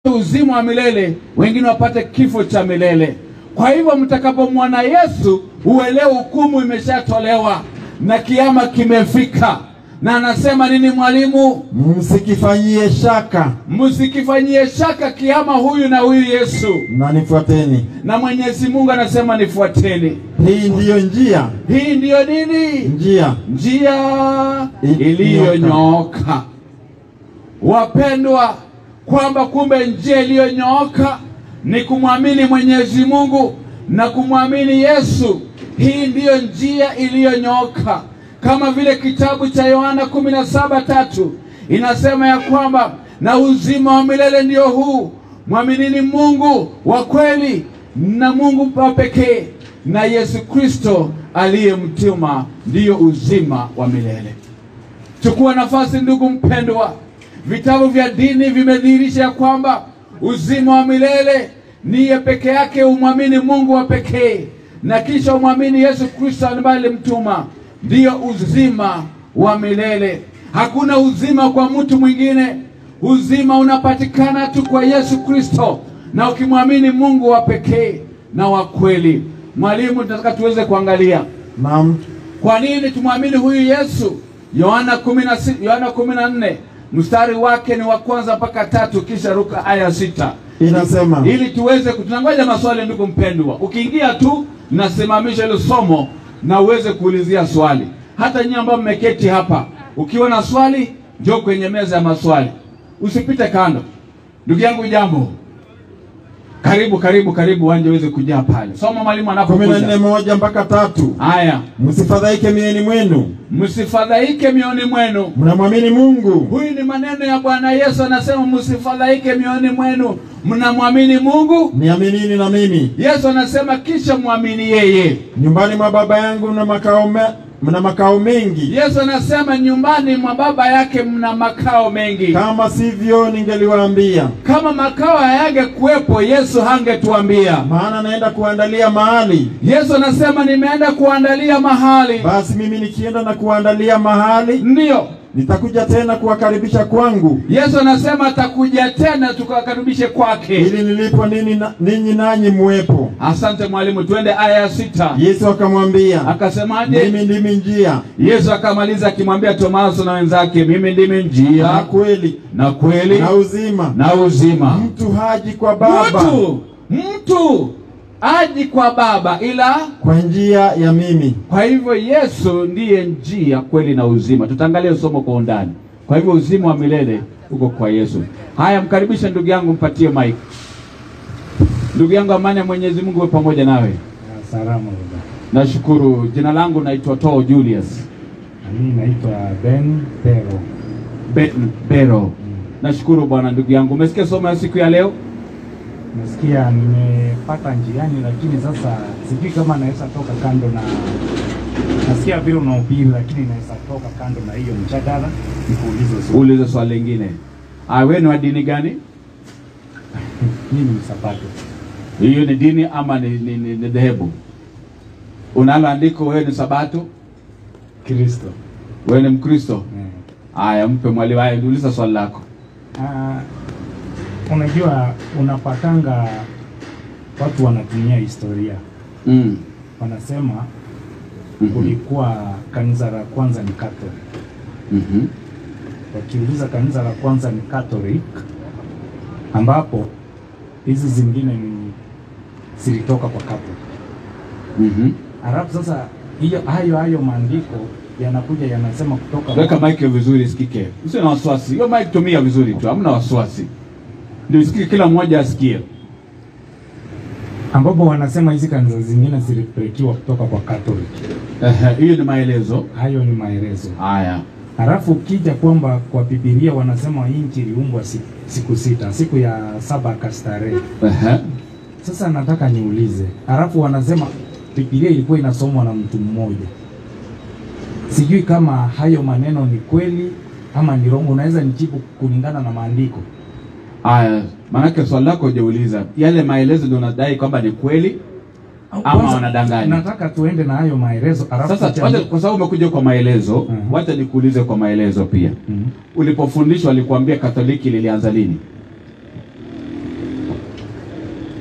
uzima wa milele, wengine wapate kifo cha milele. Kwa hivyo mtakapomwona Yesu, uelewe hukumu imeshatolewa na kiama kimefika. Na anasema nini mwalimu? msikifanyie shaka Msikifanyie shaka kiama huyu na huyu Yesu. na nifuateni. Na Mwenyezi Mungu anasema nifuateni. Hii ndiyo njia, Hii ndiyo nini? njia njia I- iliyonyooka. Wapendwa, kwamba kumbe njia iliyonyooka ni kumwamini Mwenyezi Mungu na kumwamini Yesu. Hii ndiyo njia iliyonyooka, kama vile kitabu cha Yohana kumi na saba tatu inasema ya kwamba na uzima wa milele ndio huu, mwaminini Mungu wa kweli na Mungu wa pekee na Yesu Kristo aliyemtuma ndiyo uzima wa milele. Chukua nafasi, ndugu mpendwa. Vitabu vya dini vimedhihirisha ya kwamba uzima wa milele niye peke yake umwamini Mungu wa pekee, na kisha umwamini Yesu Kristo ambaye alimtuma, ndiyo uzima wa milele. Hakuna uzima kwa mtu mwingine. Uzima unapatikana tu kwa Yesu Kristo, na ukimwamini Mungu wa pekee na wa kweli. Mwalimu, tunataka tuweze kuangalia na kwa nini tumwamini huyu Yesu? Yohana kumi na si- Yohana kumi na nne mstari wake ni wa kwanza mpaka tatu, kisha ruka aya sita inasema ili tuweze ku- tunangoja maswali. Ndugu mpendwa, ukiingia tu nasimamisha hilo somo na uweze kuulizia swali. Hata nyinyi ambao mmeketi hapa, ukiwa na swali njoo kwenye meza ya maswali, usipite kando. Ndugu yangu, jambo, karibu karibu karibu, uwanja uweze kujaa pale. Soma mwalimu kumi na nne anapokuja. moja mpaka tatu Haya, msifadhaike mioyoni mwenu, msifadhaike mioni mwenu. mnamwamini Mungu, Huyu ni maneno ya Bwana Yesu, anasema msifadhaike mioni mwenu, mnamwamini Mungu. niaminini na mimi. Yesu anasema kisha mwamini yeye. Nyumbani mwa Baba yangu mna makao me, mna makao mengi, Yesu anasema nyumbani mwa baba yake mna makao mengi. kama sivyo ningeliwaambia, Kama makao hayangekuwepo, Yesu hangetuambia. maana naenda kuandalia mahali. Yesu anasema nimeenda kuandalia mahali. Basi mimi nikienda na kuandalia mahali, Ndiyo, nitakuja tena kuwakaribisha kwangu, Yesu anasema atakuja tena tukawakaribishe kwake. ili nilipo nini na- ninyi nanyi muwepo. Asante mwalimu, tuende aya ya sita. Yesu akamwambia, Akasemaje? mimi ndimi njia Yesu akamaliza akimwambia Tomaso na wenzake, mimi ndimi na njia kweli na kweli na uzima. na uzima. Mtu haji kwa Baba Mtu mtu aji kwa Baba ila kwa njia ya mimi. kwa hivyo Yesu ndiye njia, kweli na uzima. Tutaangalia somo kwa undani. Kwa hivyo uzima wa milele uko kwa Yesu. Haya, mkaribishe ndugu yangu, mpatie mic. Ndugu yangu, amani ya Mwenyezi Mungu iwe pamoja nawe. Salama baba. Nashukuru. Jina langu naitwa Too Julius Mimi naitwa Ben Pero. Ben Bero. Nashukuru bwana. Ndugu yangu, umesikia somo ya siku ya leo? Nasikia nimepata njiani, lakini sasa sijui kama naweza toka kando na nasikia vile unahubiri, lakini naweza toka kando na hiyo mjadala nikuulize swali. Uulize swali lingine. Ah, wewe ni wa dini gani? Mimi ni Sabato. Hiyo ni dini ama ni, ni, ni, ni dhehebu? Unalo andiko wewe ni Sabato, Kristo. wewe ni Mkristo? Eh. Haya, mpe mwalimu. Haya, uliza swali lako. Ah, unajua unapatanga watu wanatumia historia, Mm. wanasema Mhm. kulikuwa kanisa la kwanza ni Catholic. Mhm. wakiuliza kanisa la kwanza ni Catholic, ambapo hizi zingine ni zilitoka kwa Catholic. Mhm. Alafu sasa hiyo hayo hayo maandiko yanakuja yanasema kutoka Weka mic hiyo vizuri isikike. Usiwe na wasiwasi. Hiyo mic tumia vizuri tu, hamna wasiwasi. Ndio isikike kila mmoja asikie. ambapo wanasema hizi kanisa zingine zilipelekiwa kutoka kwa Catholic. Ehe, hiyo ni maelezo. Hayo ni maelezo. Haya. Alafu ukija kwamba kwa Biblia wanasema nchi iliumbwa siku, siku sita, siku ya saba akastarehe. Ehe. Sasa nataka niulize, alafu wanasema Biblia ilikuwa inasomwa na mtu mmoja. Sijui kama hayo maneno ni kweli ama ni rongo. Unaweza nijibu kulingana na maandiko? Haya, maanake swali lako hujauliza. Yale maelezo ndio unadai kwamba ni kweli Au ama kwanza, wanadanganya. Nataka tuende na hayo maelezo alafu Sasa tucha- wacha, kwa sababu umekuja kwa maelezo, Mhm. wacha nikuulize kwa maelezo pia. Mhm. Ulipofundishwa alikuambia Katoliki lilianza lini?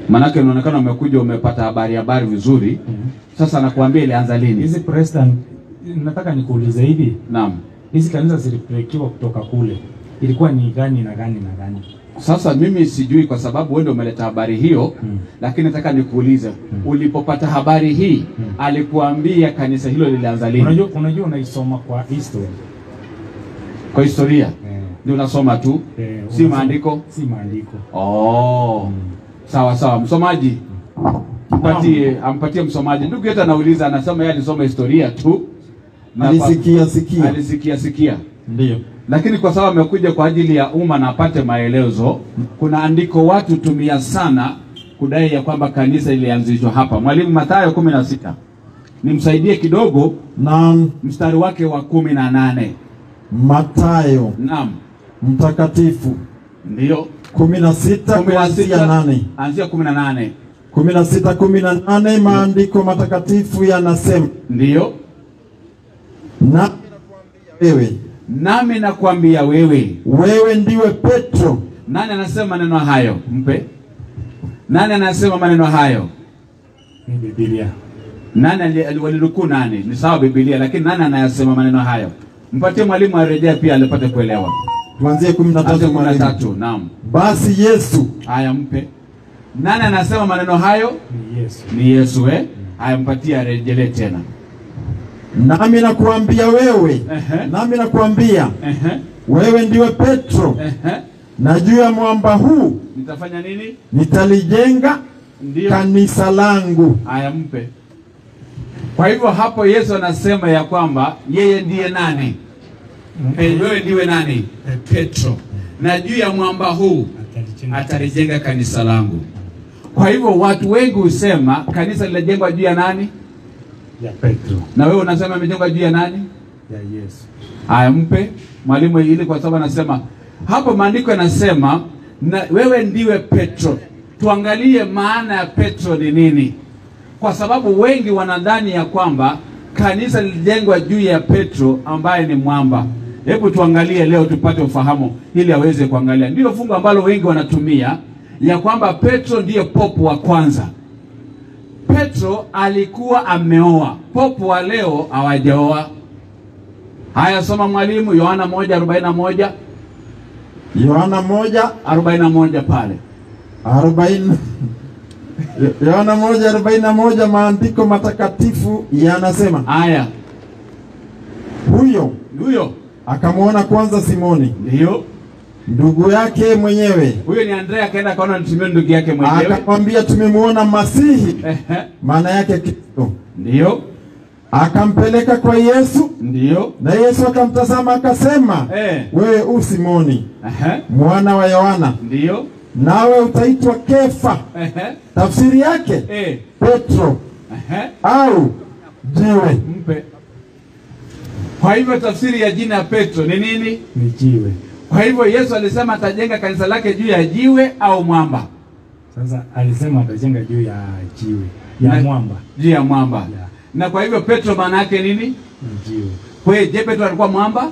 Maanake unaonekana umekuja umepata habari habari vizuri. Sasa nakuambia ilianza lini? Hizi Preston, nataka nikuulize hivi, Naam. hizi kanisa zilipelekiwa kutoka kule, ilikuwa ni gani na gani na gani? Sasa mimi sijui kwa sababu wewe ndio umeleta habari hiyo Mm. lakini nataka nikuulize ulipopata habari hii Mm. alikuambia kanisa hilo lilianza lini? Unajua, unajua unaisoma kwa history Kwa historia eh, ndio unasoma tu, eh, si unasoma- maandiko. si maandiko Oh. Sawa sawa, msomaji mpatie, ampatie msomaji. Ndugu yetu anauliza, anasema yeye alisoma historia tu na kwa- Alisikia sikia. alisikia sikia, Ndiyo. lakini kwa sababu amekuja kwa ajili ya umma na apate maelezo, kuna andiko watu tumia sana kudai ya kwamba kanisa ilianzishwa hapa. Mwalimu Mathayo kumi na sita nimsaidie kidogo, Na mstari wake wa kumi na nane Mathayo Naam, mtakatifu ndio kumi na sita kumi na kuanzia sita nane anzia kumi na nane kumi na sita kumi na nane maandiko matakatifu yanasema, ndio na wewe nami nakwambia wewe. wewe ndiwe Petro, Nani anasema maneno hayo? Mpe. Nani anasema maneno hayo? ni Biblia. Nani ali- ali- walinukuu nani? Ni sawa Biblia, lakini nani anayasema maneno hayo? Mpatie mwalimu arejea pia alipate kuelewa. tuanzie kumi na Anzia tatu kumi na mwalimu. tatu. Naam. Basi Yesu Haya, mpe. Nani anasema maneno hayo? Ni Yesu. Ni Yesu eh? Haya, mpatie arejelee tena. nami nakuambia wewe, Ehe. nami nakuambia Ehe. wewe ndiwe Petro, Ehe. na juu ya mwamba huu Nitafanya nini? nitalijenga Ndio. kanisa langu. Haya, mpe. Kwa hivyo hapo Yesu anasema ya kwamba yeye ndiye nani? Eh, wewe ndiwe nani? Petro. Na juu ya mwamba huu Atalijenga atalijenga kanisa langu. Kwa hivyo watu wengi husema kanisa linajengwa juu ya nani? ya Petro, Na wewe unasema imejengwa juu ya nani? ya Yesu. Haya, mpe mwalimu ili, kwa sababu anasema hapo, maandiko yanasema na wewe ndiwe Petro. Tuangalie maana ya Petro ni nini, kwa sababu wengi wanadhani ya kwamba kanisa lilijengwa juu ya Petro ambaye ni mwamba. Hebu tuangalie leo tupate ufahamu ili aweze kuangalia. Ndilo fungu ambalo wengi wanatumia ya kwamba Petro ndiye popo wa kwanza. Petro alikuwa ameoa, popo wa leo hawajaoa. Haya, soma mwalimu, Yohana moja arobaini na moja Yohana moja arobaini na moja pale. arobaini Yohana moja arobaini na moja maandiko matakatifu yanasema, Haya, huyo huyo akamwona kwanza Simoni ndio ndugu yake mwenyewe, huyo ni Andrea, akaenda akaona nitumie ndugu yake mwenyewe. akamwambia tumemwona Masihi, Ehe, maana yake Kristo. ndio Akampeleka kwa Yesu, ndio na Yesu akamtazama akasema, Eh. wewe u Simoni Ehe, mwana wa Yohana, ndio nawe utaitwa Kefa. Ehe, Tafsiri yake eh, Petro ehe, au jiwe. mpe. Kwa hivyo tafsiri ya jina ya Petro ni nini? Ni jiwe. Kwa hivyo Yesu alisema atajenga kanisa lake juu ya jiwe au mwamba? Sasa alisema atajenga juu ya jiwe ya Na- mwamba, Juu ya mwamba. Ya. Na kwa hivyo Petro maana yake nini? ni jiwe. Kwa hiyo je, Petro alikuwa mwamba?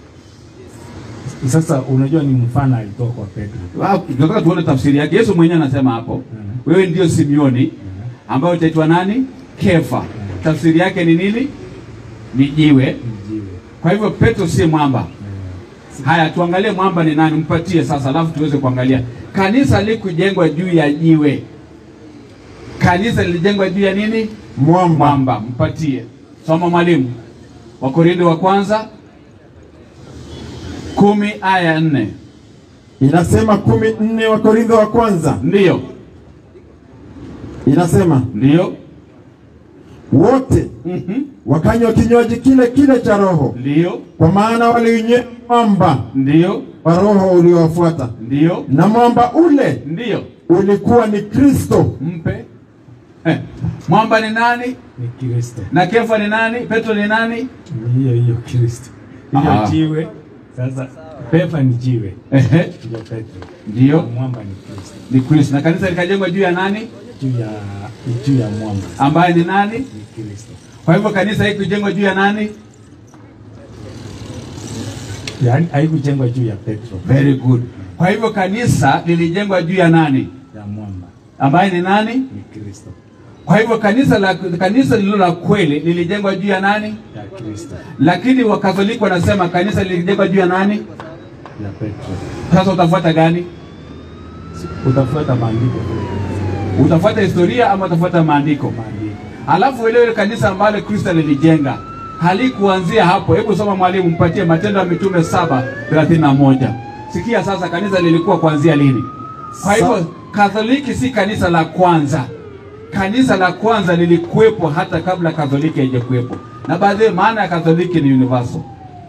Sasa unajua ni mfano alitoa kwa Petro. Wow, tunataka tuone tafsiri yake. Yesu mwenyewe anasema hapo, Mhm. wewe ndio Simioni ambayo utaitwa nani? Kefa. Tafsiri yake ni nini? Ni jiwe. Ni jiwe. Kwa hivyo Petro si mwamba. Eh, Haya, tuangalie mwamba ni nani, mpatie sasa, alafu tuweze kuangalia. Kanisa likujengwa juu ya jiwe. Kanisa lilijengwa juu ya nini? Mwamba. Mwamba. Mpatie. Soma mwalimu. Wakorintho wa kwanza kumi aya nne. Inasema kumi nne wa Korintho wa kwanza Ndiyo, inasema ndiyo. wote Mhm. wakanywa kinywaji kile kile cha Roho, Ndiyo, kwa maana waliunywea mwamba ndiyo, wa Roho uliowafuata, ndiyo, na mwamba ule ndiyo. ulikuwa ni Kristo. Mpe. Eh, Mwamba ni nani? ni Kristo. Na Kefa ni nani? Petro ni nani? Ni hiyo hiyo Kristo. Hiyo Aha. jiwe. Sasa Pefa ni jiwe. Ehe, Ndio Petro. ndiyo. Mwamba ni Kristo. Ni Kristo. Na kanisa likajengwa juu ya nani? Juu ya juu ya mwamba Ambaye ni nani? ni Kristo. Kwa hivyo kanisa hili kujengwa juu ya nani? Yaani haikujengwa juu ya Petro Very good. Kwa hivyo kanisa lilijengwa juu ya nani? ya mwamba. ambaye ni nani? Ni Kristo. Kwa hivyo kanisa la kanisa lililo la kweli lilijengwa juu ya nani? Ya Kristo. Lakini Wakatoliki wanasema kanisa lilijengwa juu ya nani? Ya Petro. Sasa utafuata gani? Utafuata maandiko. Utafuata historia ama utafuata maandiko? Maandiko. Alafu ile ile kanisa ambalo Kristo lilijenga halikuanzia hapo. Hebu soma mwalimu, mpatie Matendo ya Mitume saba thelathini na moja. Sikia sasa, kanisa lilikuwa kuanzia lini? Kwa hivyo Sa- Katoliki si kanisa la kwanza. Kanisa la kwanza lilikuwepo hata kabla Katoliki haijakuwepo, na baadhi maana ya Katoliki ni universal.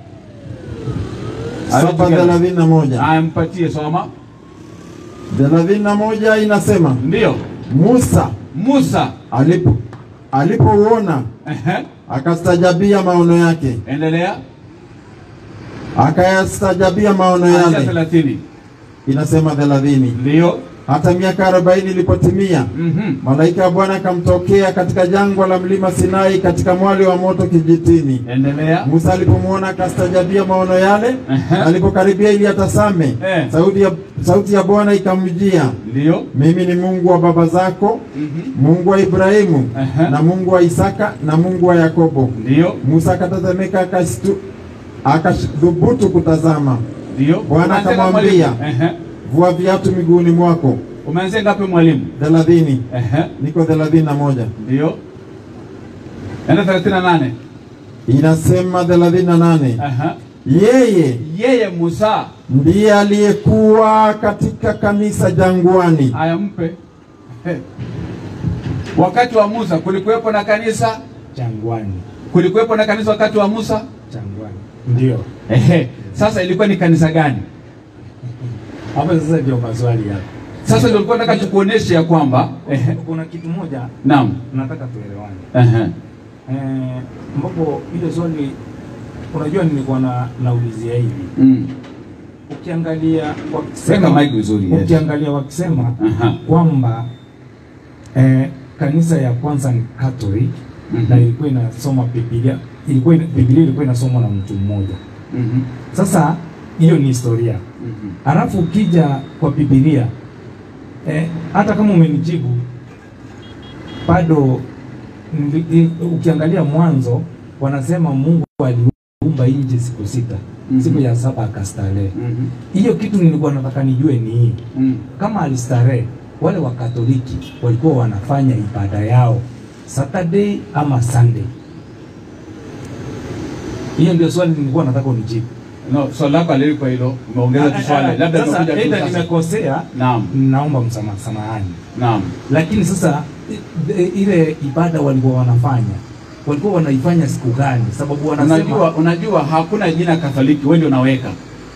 saba thelathini na moja Aya, mpatie soma. thelathini na moja inasema Ndiyo, Musa Musa. alipo alipouona Ehe, akastajabia maono yake, endelea. akayastajabia maono Anzia yale. thelathini. Inasema thelathini. Ndiyo. Hata miaka arobaini ilipotimia, Mhm. malaika wa Bwana akamtokea katika jangwa la mlima Sinai katika mwali wa moto kijitini. Endelea. Musa alipomwona akastajabia maono yale, Ehe. alipokaribia ili atazame, Eh. sauti ya, sauti ya Bwana ikamjia, Ndiyo. mimi ni Mungu wa baba zako, Mhm. Mungu wa Ibrahimu Ehe. na Mungu wa Isaka na Mungu wa Yakobo. Ndiyo. Musa akatazamika akastu akathubutu kutazama. Ndio. Bwana Umeanzia akamwambia, mwalimu? Ehe. Vua viatu miguuni mwako. Umeanzia ngapi mwalimu? thelathini Ehe. niko thelathini na moja Ndio. Enda 38. inasema thelathini na nane Aha. yeye Yeye Musa ndiye aliyekuwa katika kanisa jangwani. aya mpe. He. Wakati wa Musa kulikuwepo na kanisa, Jangwani. kulikuwepo na kanisa wakati wa Musa. Jangwani. Ndio. Ehe. Sasa ilikuwa ni kanisa gani? Hapa sasa ndio maswali yako. Sasa ndio nilikuwa nataka tukuoneshe ya kwamba ehe. Kuna kitu moja Naam. nataka tuelewane. Ehe. Eh, ambapo ile swali unajua nilikuwa na naulizia hivi. Mm. Ukiangalia Weka wakisema mic vizuri. Yes. ukiangalia wakisema Aha. kwamba eh, kanisa ya kwanza ni Catholic Mhm. na ilikuwa inasoma Biblia, ilikuwa ina- Biblia ilikuwa inasomwa na mtu mmoja. Mhm. Sasa hiyo ni historia. Mhm. Alafu ukija kwa Biblia eh, hata kama umenijibu bado nili- i- ukiangalia mwanzo wanasema Mungu aliumba nchi siku sita, Mhm. siku ya saba akastarehe. Mhm. Hiyo kitu nilikuwa nataka nijue ni hii, Mm. kama alistarehe, wale wa Katoliki walikuwa wanafanya ibada yao Saturday ama Sunday? Hiyo ndio swali nilikuwa nataka unijibu. No, swali lako alilikuwa hilo, umeongeza tu swali. Labda sasa, nimekuja tu aidha sasa. nimekosea, Naam. naomba msamaha, samahani. Naam. Lakini sasa i- i- ile ibada walikuwa wanafanya walikuwa wanaifanya siku gani? Sababu wanasema Unajua, unajua hakuna jina Katoliki, wewe ndio unaweka.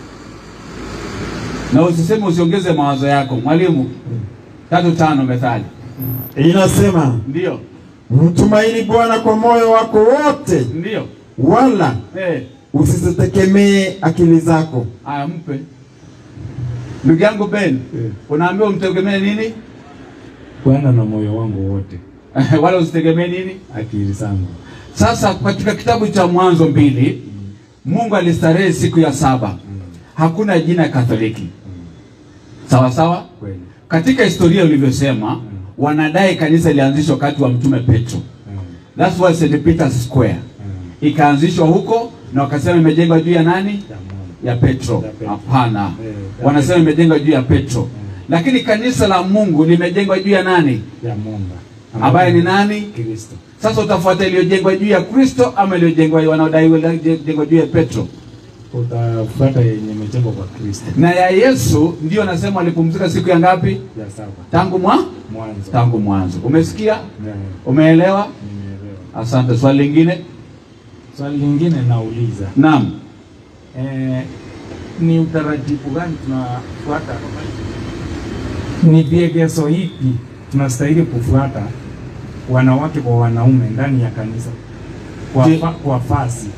Na usiseme usiongeze mawazo yako. Mwalimu, tatu tano methali. Inasema Ndio. mtumaini Bwana kwa moyo wako wote, Ndio. wala Eh, usizitegemee akili zako. aya mpe. Ndugu yangu Ben, Eh. unaambiwa umtegemee nini? Bwana na moyo wangu wote, Wala usitegemee nini? akili zangu. Sasa katika kitabu cha Mwanzo mbili, Mungu alistarehe siku ya saba. Hakuna jina Katoliki. Sawa sawa? Kweli. Katika historia ulivyosema, wanadai kanisa ilianzishwa wakati wa mtume Petro. Mm. That's why St. Peter's Square Mm. ikaanzishwa huko, na wakasema imejengwa juu ya nani? Ya Mungu. Ya Petro. Ya Petro. Hapana, Eh, ya wanasema Petro. imejengwa juu ya Petro, lakini kanisa la Mungu limejengwa juu ya nani? Ya Mungu. Ambaye ni nani? Kristo. Sasa utafuata iliyojengwa juu ya Kristo ama iliyojengwa wanaodai iliyojengwa juu ya Petro? Utafuata yenye imejengwa kwa Kristo. Na ya Yesu ndio nasema alipumzika siku ya ngapi? Ya saba. Tangu mwa Mwanzo. tangu mwanzo. Umesikia? Yeah, Umeelewa? nimeelewa. Asante. Swali lingine? Swali lingine nauliza. Naam. Eh, ni utaratibu gani tunafuata? Ni viegezo ipi tunastahili kufuata wanawake kwa wanaume ndani ya kanisa kwa, Je- fa, kwa fasi?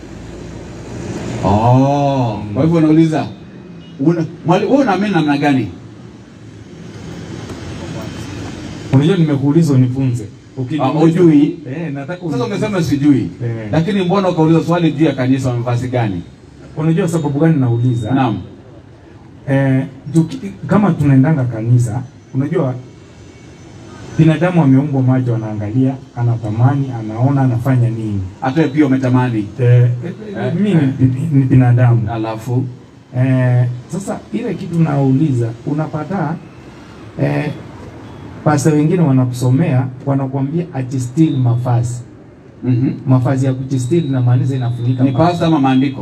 Oh, kwa hivyo unauliza una, mwali- wewe unaamini namna gani? Unajua nimekuuliza unifunze. Ukiniuliza- Ah, hujui? Eh, nataka Sasa unifunze. umesema sijui, Eh. lakini mbona ukauliza swali juu ya kanisa wamevasi gani? Unajua sababu gani nauliza? Naam. Eh, tuki, kama tunaendanga kanisa, unajua binadamu ameumbwa macho, anaangalia, anatamani, anaona, anafanya nini. hata wewe pia umetamani. Eh, eh, mimi ni, ni, ni binadamu Alafu eh, sasa ile kitu nauliza, unapata eh, pasta wengine wanakusomea wanakuambia ajistili mavazi mhm, mavazi ya kujistili inamaanisha inafunika ni macho. pasta ama maandiko?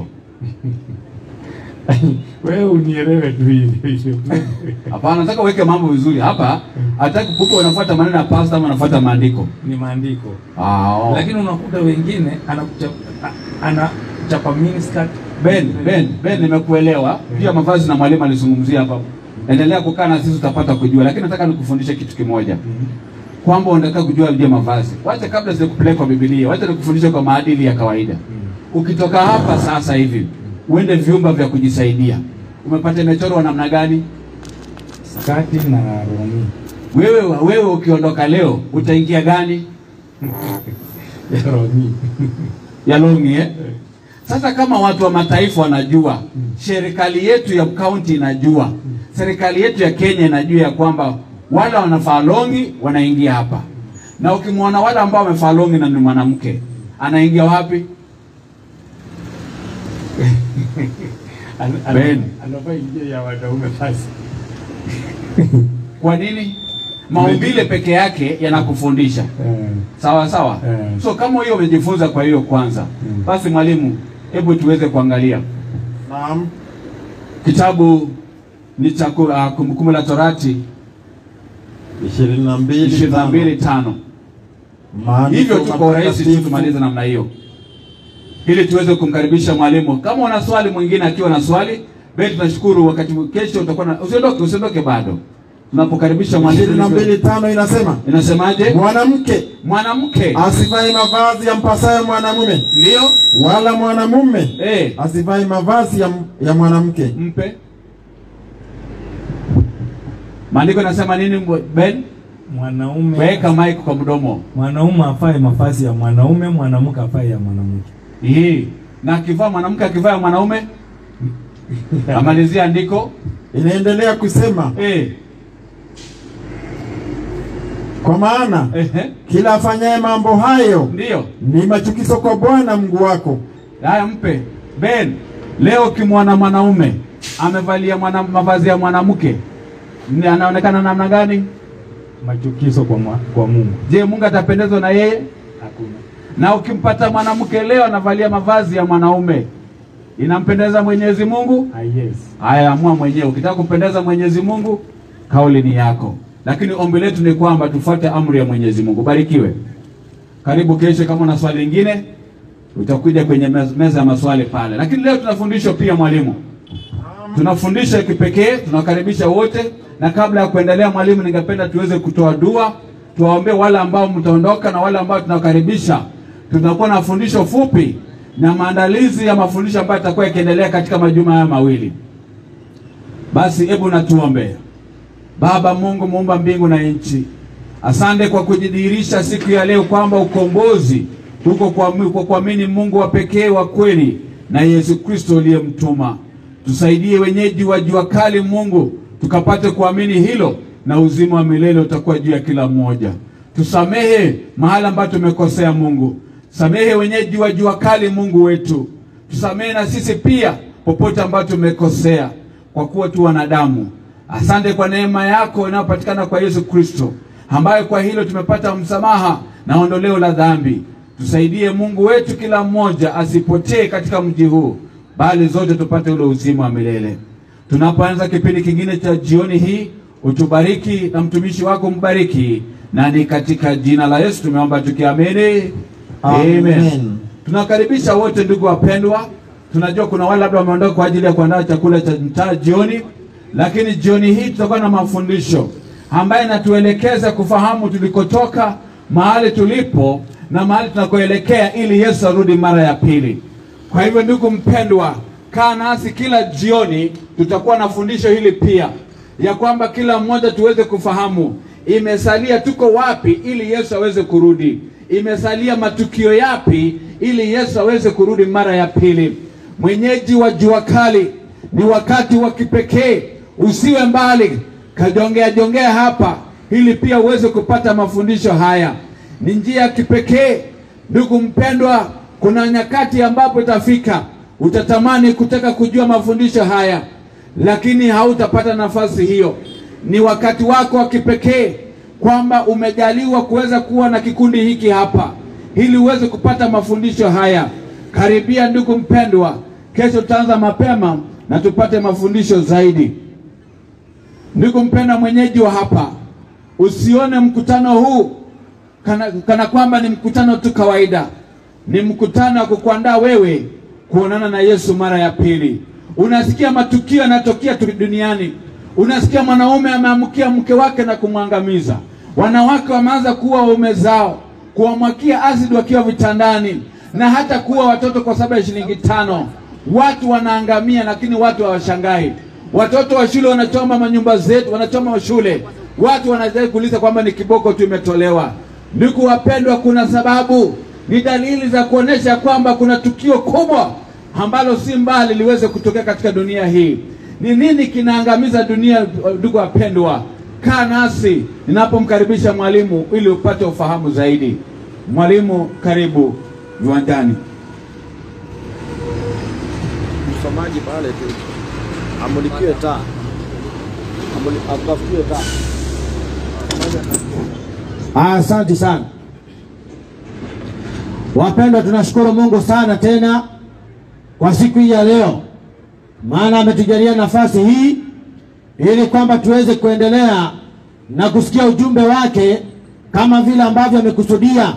Wewe unielewe tu hivi. Hapana, nataka uweke mambo vizuri hapa. Hataki kuko unafuata maneno ya pasta ama unafuata maandiko. ni maandiko Ah, oh. lakini unakuta wengine anakuchapa anachapa miniskirt Ben, Ben, Ben, nimekuelewa. Pia mavazi na mwalimu alizungumzia hapa. Endelea kukaa na sisi utapata kujua, lakini nataka nikufundishe kitu kimoja Mhm. kwamba unataka kujua ndio mavazi. Wacha kabla sijakupeleka kwa Biblia, wacha nikufundishe kwa maadili ya kawaida. Ukitoka hapa sasa hivi uende vyumba vya kujisaidia, umepata imechorwa namna gani? skati na rongi Wewe wewe ukiondoka leo utaingia gani? ya rongi ya longi eh? Sasa kama watu wa mataifa wanajua, serikali yetu ya kaunti inajua, serikali yetu ya Kenya inajua ya kwamba wale wanafaa longi wanaingia hapa, na ukimwona wale ambao wamefaa longi na ni mwanamke anaingia wapi? Ana- ana- Ben. anavaa ingia ya wanaume basi Kwa nini? Maumbile peke yake yanakufundisha Eh, sawa sawa. Eh. So kama hiyo umejifunza kwa hiyo kwanza, Mm. basi mwalimu, hebu tuweze kuangalia Naam. kitabu ni cha ku- ah, Kumbukumbu la Torati ishirini na mbili ishirini na mbili tano Maandiko hivyo tu kwa urahisi tu matakatifu. tumalize namna hiyo ili tuweze kumkaribisha mwalimu. Kama una swali mwingine akiwa na swali, basi tunashukuru. Wakati kesho utakuwa na usiondoke, usiondoke bado tunapokaribisha ishirini na mwalimu. mbili tano inasema Inasemaje? mwanamke Mwanamke asivai mavazi yampasayo mwanamume, ndio wala mwanamume eh, asivai mavazi ya, ya mwanamke. mpe maandiko inasema nini? mwe- Ben, mwanaume weka mic kwa mdomo mwanaume afae mavazi ya mwanaume, mwanamke afae ya mwanamke. hii, na akivaa mwanamke akivaa ya mwanaume, amalizia andiko Inaendelea kusema eh, kwa maana ehe, kila afanyaye mambo hayo ndio ni machukizo kwa Bwana Mungu wako. Haya, mpe Ben. Leo ukimwona mwanaume amevalia mwana, mavazi ya mwanamke ni anaonekana namna gani? Machukizo kwa, mwa, kwa Mungu Je, Mungu atapendezwa na yeye? hakuna. Na ukimpata mwanamke leo anavalia mavazi ya mwanaume inampendeza Mwenyezi Mungu? Ah, yes. Haya, amua mwenyewe. Ukitaka kumpendeza Mwenyezi Mungu, kauli ni yako, lakini ombi letu ni kwamba tufuate amri ya Mwenyezi Mungu. Barikiwe. Karibu kesho, kama una swali lingine utakuja kwenye mez- meza ya maswali pale, lakini leo tunafundishwa pia mwalimu tunafundisha kipekee, tunakaribisha wote, na kabla ya kuendelea, mwalimu, ningependa tuweze kutoa dua, tuwaombee wale ambao mtaondoka na wale ambao tunakaribisha. Tutakuwa na fundisho fupi na maandalizi ya mafundisho ambayo yatakuwa yakiendelea katika majuma haya mawili. Basi hebu natuombe. Baba Mungu muumba mbingu na nchi, asante kwa kujidhihirisha siku ya leo kwamba ukombozi uko kwa kwa kuamini Mungu wa pekee wa kweli na Yesu Kristo uliyemtuma. Tusaidie wenyeji wa jua kali, Mungu, tukapate kuamini hilo, na uzima wa milele utakuwa juu ya kila mmoja. Tusamehe mahala ambapo tumekosea, Mungu. Samehe wenyeji wa jua kali, Mungu wetu. Tusamehe na sisi pia popote ambapo tumekosea, kwa kuwa tu wanadamu. Asante kwa neema yako inayopatikana kwa Yesu Kristo, ambayo kwa hilo tumepata msamaha na ondoleo la dhambi. Tusaidie Mungu wetu, kila mmoja asipotee katika mji huu, bali zote tupate ule uzima wa milele. Tunapoanza kipindi kingine cha jioni hii, utubariki na mtumishi wako mbariki, na ni katika jina la Yesu tumeomba tukiamini, Amen. Tunakaribisha wote ndugu wapendwa. Tunajua kuna wale labda wameondoka kwa ajili ya kuandaa chakula cha mtaa jioni, lakini jioni hii tutakuwa na mafundisho ambayo inatuelekeza kufahamu tulikotoka, mahali tulipo na mahali tunakoelekea, ili Yesu arudi mara ya pili. Kwa hivyo, ndugu mpendwa, kaa nasi kila jioni, tutakuwa na fundisho hili pia ya kwamba kila mmoja tuweze kufahamu imesalia tuko wapi ili Yesu aweze kurudi, imesalia matukio yapi ili Yesu aweze kurudi mara ya pili. Mwenyeji wa jua kali, ni wakati wa kipekee, usiwe mbali, kajongea jongea hapa ili pia uweze kupata mafundisho haya. Ni njia ya kipekee, ndugu mpendwa. Kuna nyakati ambapo itafika utatamani kutaka kujua mafundisho haya, lakini hautapata nafasi hiyo. Ni wakati wako wa kipekee kwamba umejaliwa kuweza kuwa na kikundi hiki hapa ili uweze kupata mafundisho haya. Karibia ndugu mpendwa, kesho tutaanza mapema na tupate mafundisho zaidi. Ndugu mpendwa, mwenyeji wa hapa, usione mkutano huu kana, kana kwamba ni mkutano tu kawaida. Ni mkutano wa kukuandaa wewe kuonana na Yesu mara ya pili. Unasikia matukio yanayotokea tu duniani, unasikia mwanaume ameamkia mke wake na kumwangamiza, wanawake wameanza kuwa waume zao, kuwamwakia asidi wakiwa vitandani, na hata kuwa watoto kwa sababu ya shilingi tano. Watu wanaangamia, lakini watu hawashangai. Watoto wa shule wanachoma manyumba zetu, wanachoma shule. Watu wanazai kuuliza kwamba ni kiboko tu imetolewa. Ndugu wapendwa, kuna sababu, ni dalili za kuonesha kwamba kuna tukio kubwa ambalo si mbali liweze kutokea katika dunia hii. Ni nini kinaangamiza dunia? Ndugu wapendwa, kaa nasi ninapomkaribisha mwalimu ili upate ufahamu zaidi. Mwalimu, karibu viwanjani. msomaji pale tu amulikiwe taa, Amuli- atafutiwe taa. Asante sana wapendwa, tunashukuru Mungu sana tena kwa siku hii ya leo, maana ametujalia nafasi hii ili kwamba tuweze kuendelea na kusikia ujumbe wake kama vile ambavyo amekusudia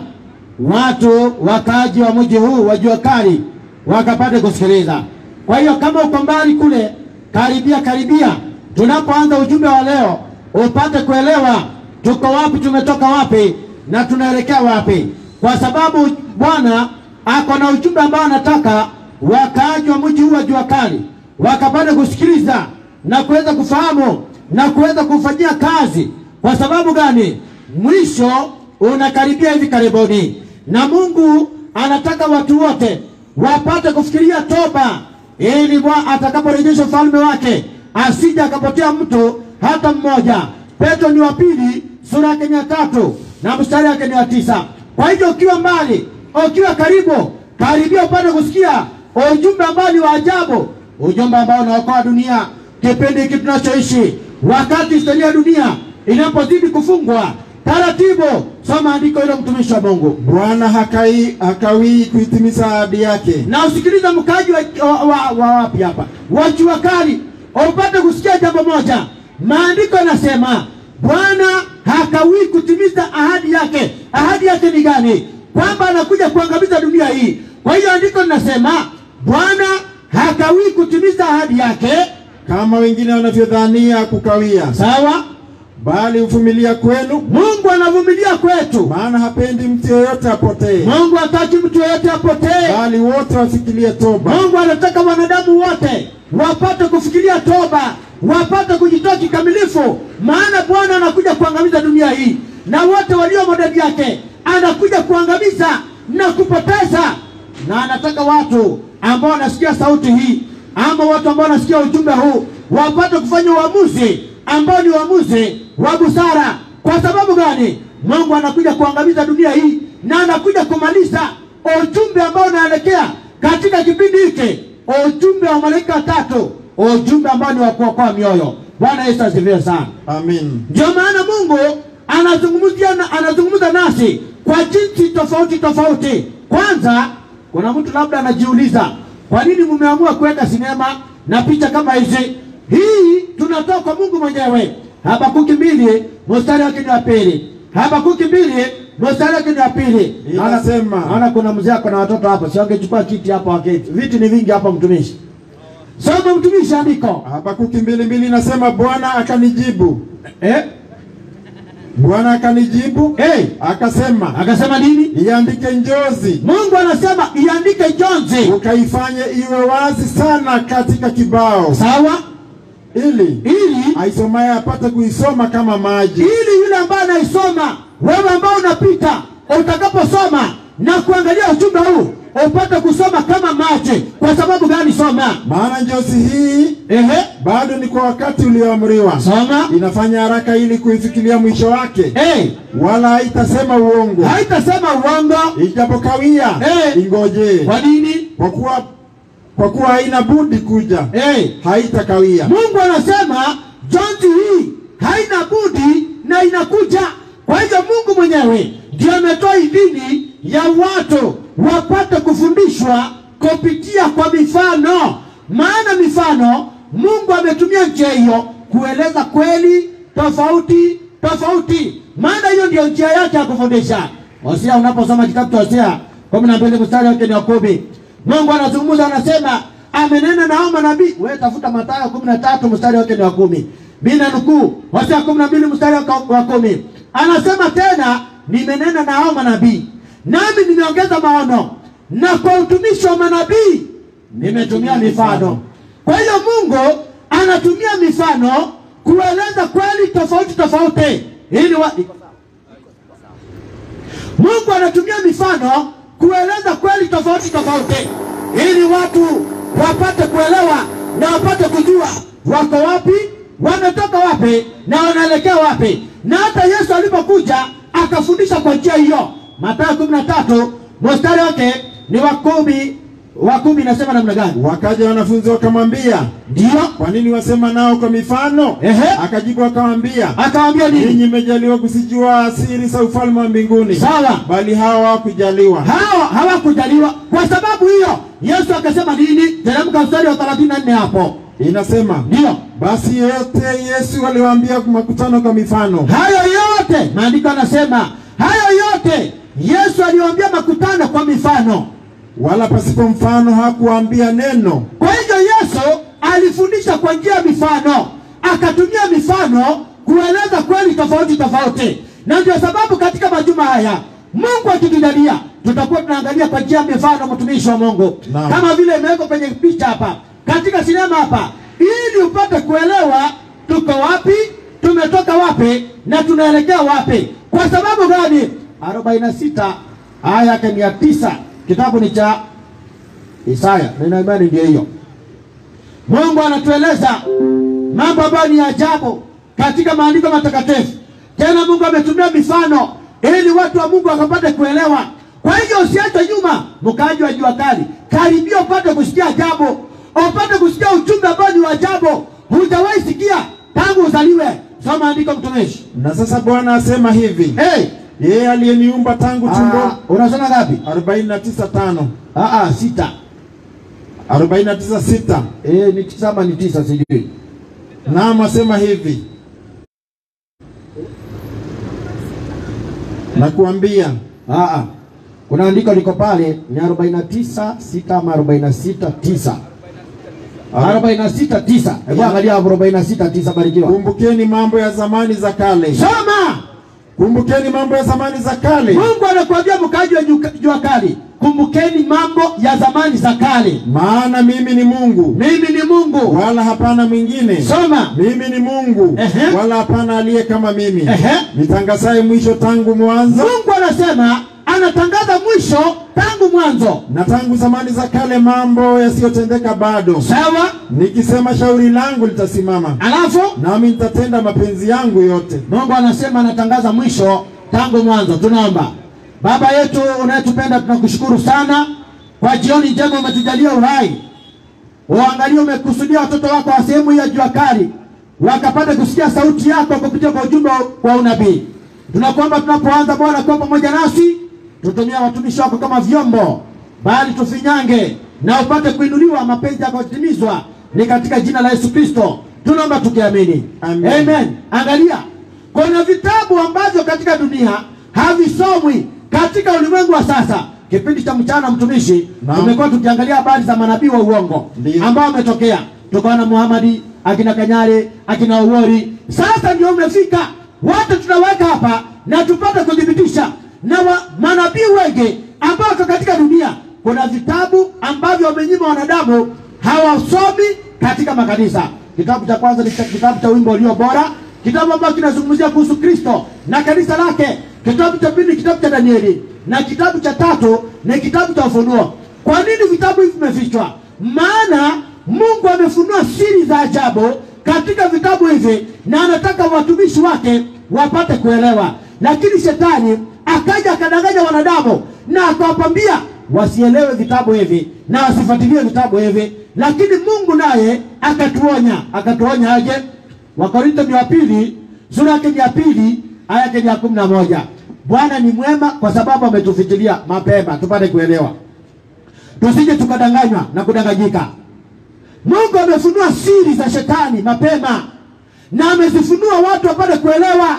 watu wakaaji wa mji huu wa jua kali wakapate kusikiliza. Kwa hiyo kama uko mbali kule, karibia karibia, tunapoanza ujumbe wa leo upate kuelewa tuko wapi, tumetoka wapi na tunaelekea wapi, kwa sababu Bwana ako na ujumbe ambao anataka wakaaji wa mji huu wa jua kali wakapate kusikiliza na kuweza kufahamu na kuweza kufanyia kazi. Kwa sababu gani? Mwisho unakaribia hivi karibuni, na Mungu anataka watu wote wapate kufikiria toba, ili Bwana atakaporejesha ufalme wake asije akapotea mtu hata mmoja. Petro ni wa pili sura yake ni ya tatu na mstari wake ni wa tisa. Kwa hivyo ukiwa mbali, ukiwa karibu, karibia upate kusikia ujumbe ambao ni wa ajabu, ujumbe ambao unaokoa dunia kipindi hiki tunachoishi, wakati historia ya dunia inapozidi kufungwa taratibu. Soma andiko hilo, mtumishi wa Mungu, Bwana hakai hakawii kuitimiza ahadi yake, na usikilize mkaji wa, wa, wa, wa wapi hapa, wa jua kali, upate kusikia jambo moja. Maandiko yanasema Bwana hakawii kutimiza ahadi yake. Ahadi yake ni gani? Kwamba anakuja kuangamiza dunia hii. Kwa hiyo andiko linasema Bwana hakawii kutimiza ahadi yake, kama wengine wanavyodhania kukawia, sawa. bali huvumilia kwenu, Mungu anavumilia kwetu. maana hapendi mtu yeyote apotee, Mungu hataki mtu yeyote apotee. bali wote wafikirie toba. Mungu anataka wanadamu wote wapate kufikiria toba, wapate kujitoa kikamilifu, maana Bwana anakuja kuangamiza dunia hii na wote waliomo ndani yake, anakuja kuangamiza na kupoteza, na anataka watu ambao wanasikia sauti hii ama watu ambao wanasikia ujumbe huu wapate kufanya uamuzi ambao ni uamuzi wa busara. Kwa sababu gani? Mungu anakuja kuangamiza dunia hii na anakuja kumaliza ujumbe ambao unaelekea katika kipindi hiki, ujumbe wa malaika watatu, ujumbe ambao ni wa kuokoa mioyo. Bwana Yesu asifiwe sana. Amin. Ndio maana Mungu anazungumzia na, anazungumza nasi kwa jinsi tofauti tofauti. Kwanza, kuna mtu labda anajiuliza kwa nini mmeamua kuweka sinema na picha kama hizi? Hii tunatoa kwa Mungu mwenyewe. Habakuki mbili mstari wake ni wa pili. Habakuki mbili mstari wake ni wa pili. Inasema- Naona- naona kuna mzee ako na watoto hapo, si wangechukua kiti hapo waketi. Viti ni vingi hapa, mtumishi. Soma mtumishi andiko. Habakuki mbili mbili inasema Bwana akanijibu, Eh? Bwana akanijibu Hey, akasema, akasema nini? iandike njozi Mungu anasema iandike jonzi, ukaifanye iwe wazi sana katika kibao, sawa, ili ili aisomaye apate kuisoma kama maji. ili yule ambaye anaisoma, wewe ambao unapita, utakaposoma na kuangalia ujumbe huu, upate kusoma kama mache. Kwa sababu gani? Soma. Maana njozi hii Ehe, bado ni kwa wakati ulioamriwa, soma. inafanya haraka ili kuifikiria mwisho wake, Eh, wala haitasema uongo. haitasema uongo. Ijapokawia Eh. ingojee, Kwa nini? kwa kuwa kwa kuwa haina budi kuja, Eh, haitakawia. Mungu anasema jonzi hii haina budi na inakuja. Kwa hivyo Mungu mwenyewe ndio ametoa idhini ya watu wapate kufundishwa kupitia kwa mifano, maana mifano Mungu ametumia njia hiyo kueleza kweli tofauti tofauti, maana hiyo ndio njia yake ya kufundisha. Hosea, unaposoma kitabu cha Hosea kumi na mbili mstari wake ni wa kumi, Mungu anazungumza anasema, amenena na hao manabii. Wewe tafuta Mathayo kumi na tatu mstari wake ni wa kumi. Mimi nanukuu Hosea kumi na mbili mstari wake wa kumi, anasema tena, nimenena na hao manabii, nami nimeongeza maono, na kwa utumishi wa manabii nimetumia mifano. Kwa hiyo Mungu anatumia mifano kueleza kweli tofauti tofauti ili wa... Mungu anatumia mifano kueleza kweli tofauti tofauti ili watu wapate kuelewa na wapate kujua wako wapi, wametoka wapi na wanaelekea wapi. Na hata Yesu alipokuja akafundisha kwa njia hiyo. Mathayo kumi na tatu mstari wake ni wa kumi wa kumi, inasema namna gani? Wakaja wanafunzi wakamwambia, Ndio kwa nini wasema nao kwa mifano? Ehe. Akajibu akamwambia, akawaambia nini? ninyi mmejaliwa kusijua siri za ufalme wa mbinguni, Sawa. bali hawa hawakujaliwa. hao hawakujaliwa. Kwa sababu hiyo Yesu akasema nini? Teremka mstari wa 34 hapo. Inasema Ndio basi yote Yesu aliwaambia makutano kwa mifano, hayo yote maandiko anasema hayo yote Yesu aliwaambia makutano kwa mifano. wala pasipo mfano hakuwaambia neno. Kwa hivyo Yesu alifundisha kwa njia ya mifano, akatumia mifano kueleza kweli tofauti tofauti, na ndio sababu katika majuma haya Mungu akitujalia tutakuwa tunaangalia kwa njia ya mifano, mtumishi wa Mungu, Naam. kama vile imewekwa kwenye picha hapa katika sinema hapa, ili upate kuelewa tuko wapi, tumetoka wapi na tunaelekea wapi. Kwa sababu gani? 46 aya yake ni ya tisa, kitabu ni cha Isaya, nina imani ndio hiyo. Mungu anatueleza mambo ambayo ni ajabu katika maandiko matakatifu. Tena Mungu ametumia mifano ili watu wa Mungu wakapate kuelewa. Kwa hivyo usiache nyuma, mkaaji wa jua kali, karibia upate kusikia ajabu, upate kusikia ujumbe ambao ni wa ajabu, hujawahi sikia tangu uzaliwe. Soma andiko mtumishi. Na sasa Bwana asema hivi, Hey, yeye aliyeniumba tangu ah, tumbo. unasoma ngapi? 49:5 Ah, ah, sita. 49:6 Eh, ni tisa ama ni tisa sijui. Naam, asema hivi, nakuambia Ah, ah. Kuna andiko liko pale ni 49 sita ama 46 tisa. 46 tisa. Hebu angalia 46 tisa barikiwa. kumbukeni mambo ya zamani za kale, Soma. kumbukeni mambo ya zamani za kale, Mungu anakuambia mkaji wa jua- jua kali, kumbukeni mambo ya zamani za kale. maana mimi ni Mungu Mimi ni Mungu. wala hapana mwingine. Soma. Mimi ni Mungu Ehe. wala hapana aliye kama mimi, Ehe. nitangazaye mwisho tangu mwanzo Mungu anasema anatangaza mwisho tangu mwanzo. na tangu zamani za kale mambo yasiyotendeka bado, Sawa? nikisema shauri langu litasimama, Alafu nami nitatenda mapenzi yangu yote. Mungu anasema anatangaza mwisho tangu mwanzo. Tunaomba. Baba yetu unayetupenda, tunakushukuru sana kwa jioni njema umetujalia uhai. Uangalie, umekusudia watoto wako wa sehemu hii ya jua kali wakapate kusikia sauti yako kupitia kwa ujumbe wa unabii. Tunakuomba tunapoanza, Bwana, kuwa pamoja nasi, tutumia watumishi wako kama vyombo, bali tufinyange na upate kuinuliwa, mapenzi yako yatimizwa, ni katika jina la Yesu Kristo tunaomba tukiamini, Amen. Amen. Angalia, kuna vitabu ambavyo katika dunia havisomwi katika ulimwengu wa sasa. Kipindi cha mchana, mtumishi, Naam. tumekuwa tukiangalia habari za manabii wa uongo Ndiyo. ambao wametokea, tukaona Muhamadi, akina Kanyare, akina Owori. Sasa ndio umefika, wote tunaweka hapa na tupate kuthibitisha na wa, manabii wengi ambao wako katika dunia. Kuna vitabu ambavyo wamenyima wanadamu hawasomi katika makanisa. Kitabu cha kwanza ni cha- kitabu cha wimbo ulio bora, kitabu ambacho kinazungumzia kuhusu Kristo na kanisa lake. Kitabu cha pili ni kitabu cha Danieli, na kitabu cha tatu ni kitabu cha Ufunuo. Kwa nini vitabu hivi vimefichwa? Maana Mungu amefunua siri za ajabu katika vitabu hivi, na anataka watumishi wake wapate kuelewa. Lakini shetani akaja akadanganya wanadamu na akawapambia wasielewe vitabu hivi na wasifuatilie vitabu hivi, lakini Mungu naye akatuonya. Akatuonya aje? Wakorintho ni wa pili sura yake ni ya pili aya yake ni ya kumi na moja. Bwana ni mwema kwa sababu ametufitilia mapema tupate kuelewa, tusije tukadanganywa na kudanganyika. Mungu amefunua siri za shetani mapema na amezifunua watu wapate kuelewa,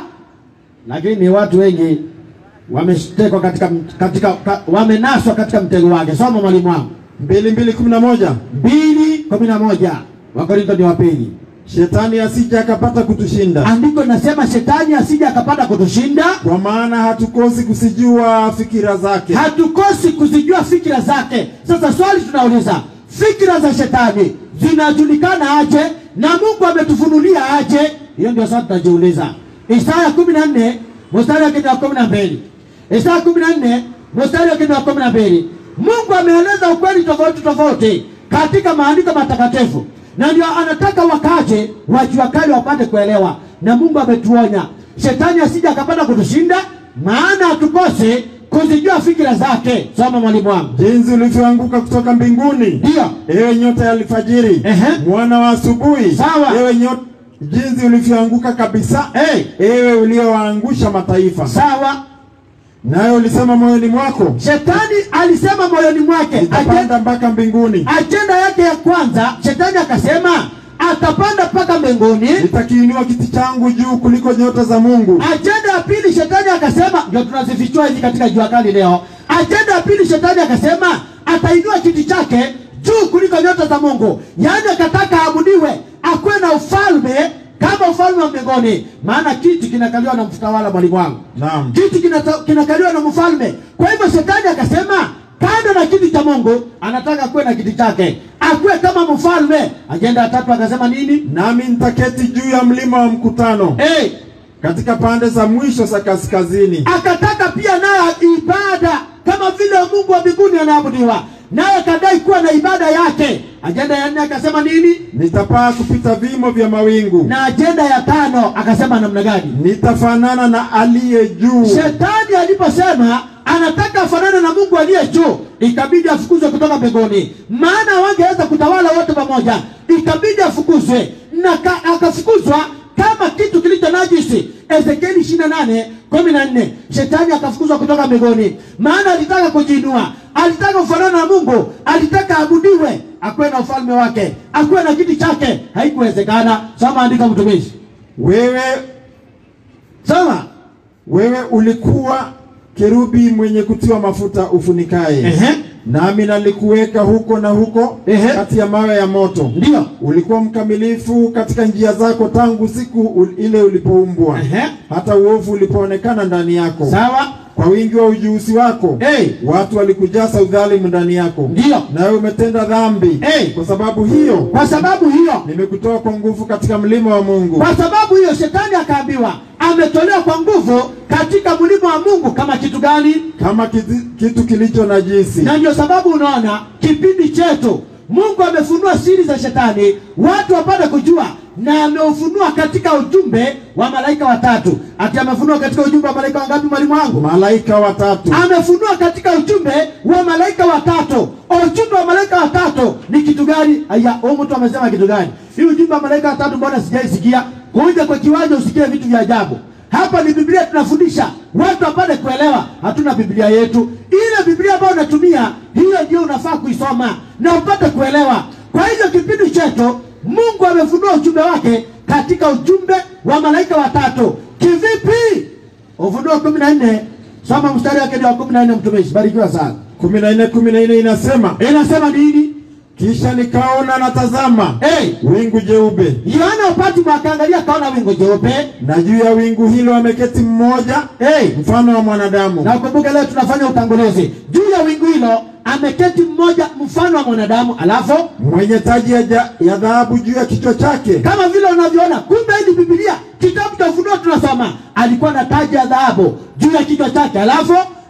lakini watu wengi wameshtekwa katika, katika ka, wamenaswa katika mtego wake. Soma mwalimu wangu, mbili mbili kumi na moja mbili kumi na moja Wakorintho ni wa pili. shetani asije akapata kutushinda, Andiko linasema shetani asije akapata kutushinda, kwa maana hatukosi kusijua fikira zake. hatukosi kuzijua fikira zake. Sasa swali tunauliza, fikira za shetani zinajulikana aje na Mungu ametufunulia aje? Hiyo ndio swali tunajiuliza. Isaya kumi na nne mstari wake ni wa kumi na mbili Isaya kumi na nne mstari wake ni wa kumi na mbili Mungu ameeleza ukweli tofauti tofauti katika maandiko matakatifu, na ndio anataka wakaje wajua kali wapate kuelewa, na Mungu ametuonya shetani asije akapata kutushinda, maana hatukose kuzijua fikira zake. Soma mwalimu wangu. Jinsi ulivyoanguka kutoka mbinguni, Ndio. ewe nyota ya alfajiri, Ehe. mwana wa asubuhi, Sawa. ewe nyota, jinsi ulivyoanguka kabisa, Hey, ewe uliowaangusha mataifa. sawa. Naye ulisema moyoni mwako, Shetani alisema moyoni mwake, ajenda, nitapanda mpaka mbinguni, ajenda yake ya kwanza, shetani akasema atapanda mpaka mbinguni. nitakiinua kiti changu juu kuliko nyota za Mungu. Ajenda ya pili, shetani akasema, ndio tunazifichua hizi katika jua kali leo. Ajenda ya pili, shetani akasema atainua kiti chake juu kuliko nyota za Mungu, yaani akataka aabudiwe, akuwe na ufalme kama ufalme wa mbinguni, maana kiti kinakaliwa na mtawala. Mwalimu wangu, Naam. kiti kinata- kinakaliwa na mfalme. Kwa hivyo shetani akasema kando na kiti cha Mungu anataka kuwe na kiti chake, akuwe kama mfalme. Ajenda ya tatu akasema nini? Nami nitaketi juu ya mlima wa mkutano Hey, katika pande za mwisho za kaskazini, akataka pia naye ibada kama vile Mungu wa mbinguni anaabudiwa, naye akadai kuwa na ibada yake. Ajenda ya nne akasema nini? nitapaa kupita vimo vya mawingu, Na ajenda ya tano akasema namna gani? nitafanana na aliye juu. Shetani aliposema anataka afanane na Mungu aliye juu, ikabidi afukuzwe kutoka mbinguni, maana wangeweza kutawala wote pamoja, ikabidi afukuzwe na ka, akafukuzwa kama kitu kilicho najisi. Ezekieli 28 14, shetani akafukuzwa kutoka mbinguni, maana alitaka kujiinua, alitaka kufanana na Mungu, alitaka abudiwe, akuwe na ufalme wake, akuwe na kiti chake. Haikuwezekana. Soma andika, mtumishi, Wewe soma. wewe ulikuwa kerubi mwenye kutiwa mafuta ufunikaye, Ehe. nami nalikuweka huko na huko Ehe. kati ya mawe ya moto. Ndio. Ulikuwa mkamilifu katika njia zako tangu siku ul- ile ulipoumbwa, Ehe. hata uovu ulipoonekana ndani yako. Sawa. Kwa wingi wa ujuzi wako Hey. watu walikujaza udhalimu ndani yako, Ndio. nawe umetenda dhambi. Hey. Kwa sababu hiyo Kwa sababu hiyo, nimekutoa kwa nguvu katika mlima wa Mungu, kwa sababu hiyo shetani akaambiwa ametolewa kwa nguvu katika mlima wa Mungu kama kitu gani? kama kitu, kitu kilicho najisi. Na ndio sababu unaona kipindi chetu Mungu amefunua siri za shetani, watu wapate kujua, na ameufunua katika ujumbe wa malaika watatu. Ati amefunua katika ujumbe wa malaika wangapi, mwalimu wangu? Malaika watatu amefunua katika ujumbe wa malaika watatu. Ujumbe wa malaika watatu ni kitu gani? Aya, huyu mtu amesema kitu gani? Hii ujumbe wa malaika watatu mbona sijaisikia? Kuja kwa kiwanja usikie vitu vya ajabu. Hapa ni Biblia tunafundisha watu wapate kuelewa. Hatuna Biblia yetu, ile Biblia ambayo unatumia hiyo ndio unafaa kuisoma na upate kuelewa. Kwa hivyo kipindi chetu Mungu amefunua ujumbe wake katika ujumbe wa malaika watatu. Kivipi? Ufunuo kumi na nne soma mstari wake ni wa kumi na nne mtumishi, barikiwa sana. kumi na nne kumi na nne inasema Inasema nini? kisha nikaona na tazama Hey, wingu jeupe, Yohana upati mwakaangalia akaona wingu jeupe. na juu ya wingu hilo ameketi mmoja Hey, mfano wa mwanadamu, na ukumbuke leo tunafanya utangulizi juu ya wingu hilo, ameketi mmoja mfano wa mwanadamu, alafu mwenye taji ya, ja- ya dhahabu juu ya kichwa chake, kama vile unavyoona, kumbe hii ni Biblia, kitabu cha Ufunuo tunasoma, alikuwa na taji ya dhahabu juu ya kichwa chake, alafu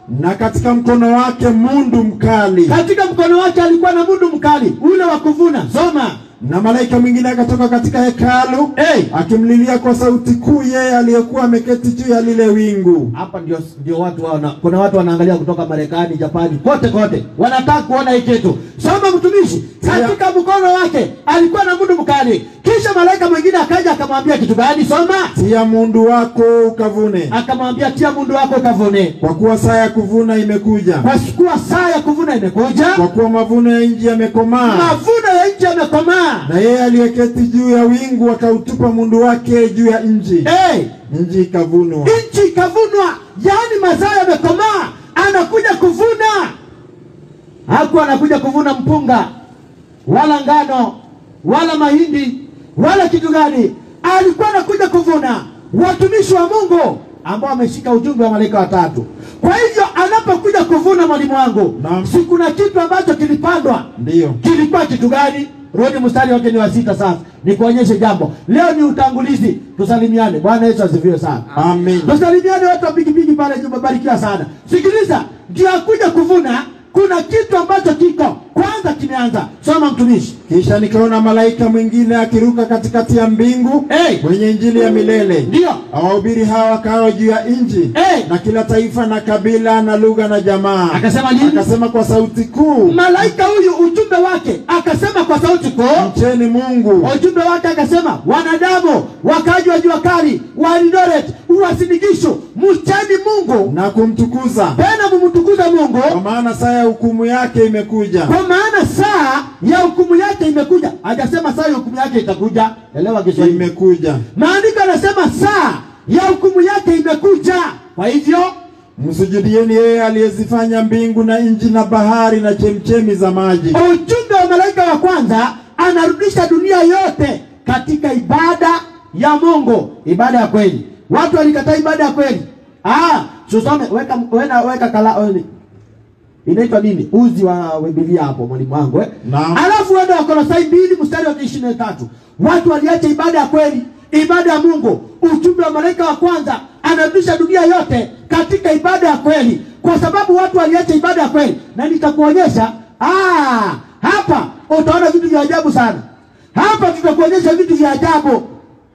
na katika mkono wake mundu mkali. katika mkono wake alikuwa na mundu mkali ule wa kuvuna. Soma. Na malaika mwingine akatoka katika hekalu Hey. akimlilia kwa sauti kuu yeye aliyekuwa ameketi juu ya lile wingu. Hapa ndio ndio watu wana, kuna watu wanaangalia kutoka Marekani, Japani, kote kote, wanataka kuona hii kitu. Soma mtumishi, katika mkono wake alikuwa na mundu mkali, kisha malaika mwingine akaja akamwambia kitu gani? Soma. Tia mundu wako ukavune, Akamwambia tia mundu wako kavune, kwa kuwa saa ya kuvuna imekuja, kwa kuwa saa ya kuvuna imekuja, kwa kuwa mavuno ya nchi yamekomaa. mavuno ya nchi yamekomaa. Na yeye aliyeketi juu ya wingu akautupa mundu wake juu ya nchi, Hey, nchi ikavunwa. nchi ikavunwa, yaani mazao yamekomaa, anakuja kuvuna. Hakuwa anakuja kuvuna mpunga wala ngano wala mahindi wala kitu gani, alikuwa anakuja kuvuna watumishi wa Mungu ambao wameshika ujumbe wa malaika watatu. Kwa hivyo anapokuja kuvuna, mwalimu wangu, Naam. si kuna kitu ambacho kilipandwa Ndiyo. kilikuwa kitu gani? Rudi mstari wake ni wa sita. Sasa nikuonyeshe jambo. Leo ni utangulizi, tusalimiane. Bwana Yesu asifiwe sana. Amen. Tusalimiane watu wa pikipiki pale juu, barikiwa sana. Sikiliza, ndio akuja kuvuna, kuna kitu ambacho kiko kwanza kimeanza. Soma mtumishi. Kisha nikaona malaika mwingine akiruka katikati ya mbingu Hey! mwenye injili ya milele Ndio. awahubiri hawa wakao juu ya nchi Hey! na kila taifa na kabila na lugha na jamaa. Akasema nini? Akasema kwa sauti kuu, Malaika huyu ujumbe wake akasema kwa sauti kuu mcheni Mungu, ujumbe wake akasema, wanadamu wakaji wa jua kali wa Eldoret, uwasinigisho, mcheni Mungu na kumtukuza, tena mumtukuze Mungu, kwa maana saa ya hukumu yake imekuja. kwa maana saa ya hukumu yake imekuja. Hajasema saa ya hukumu yake itakuja, elewa Kiswahili. Imekuja. Maandiko anasema saa ya hukumu yake imekuja. Kwa hivyo Msujudieni yeye aliyezifanya mbingu na nchi na bahari na chemchemi za maji. ujumbe wa malaika wa kwanza anarudisha dunia yote katika ibada ya Mungu, ibada ya kweli. Watu walikataa ibada ya kweli. Ah, tusome weka weka, weka kala oni. Inaitwa nini? Uzi wa Biblia hapo mwalimu wangu eh? Naam. Alafu wende wa Kolosai mbili mstari wa ishirini na tatu. Watu waliacha ibada ya kweli, ibada ya Mungu. Ujumbe wa malaika wa kwanza anarudisha dunia yote katika ibada ya kweli, kwa sababu watu waliacha ibada ya kweli, na nitakuonyesha ah, hapa utaona vitu vya ajabu sana. Hapa tutakuonyesha vitu vya ajabu.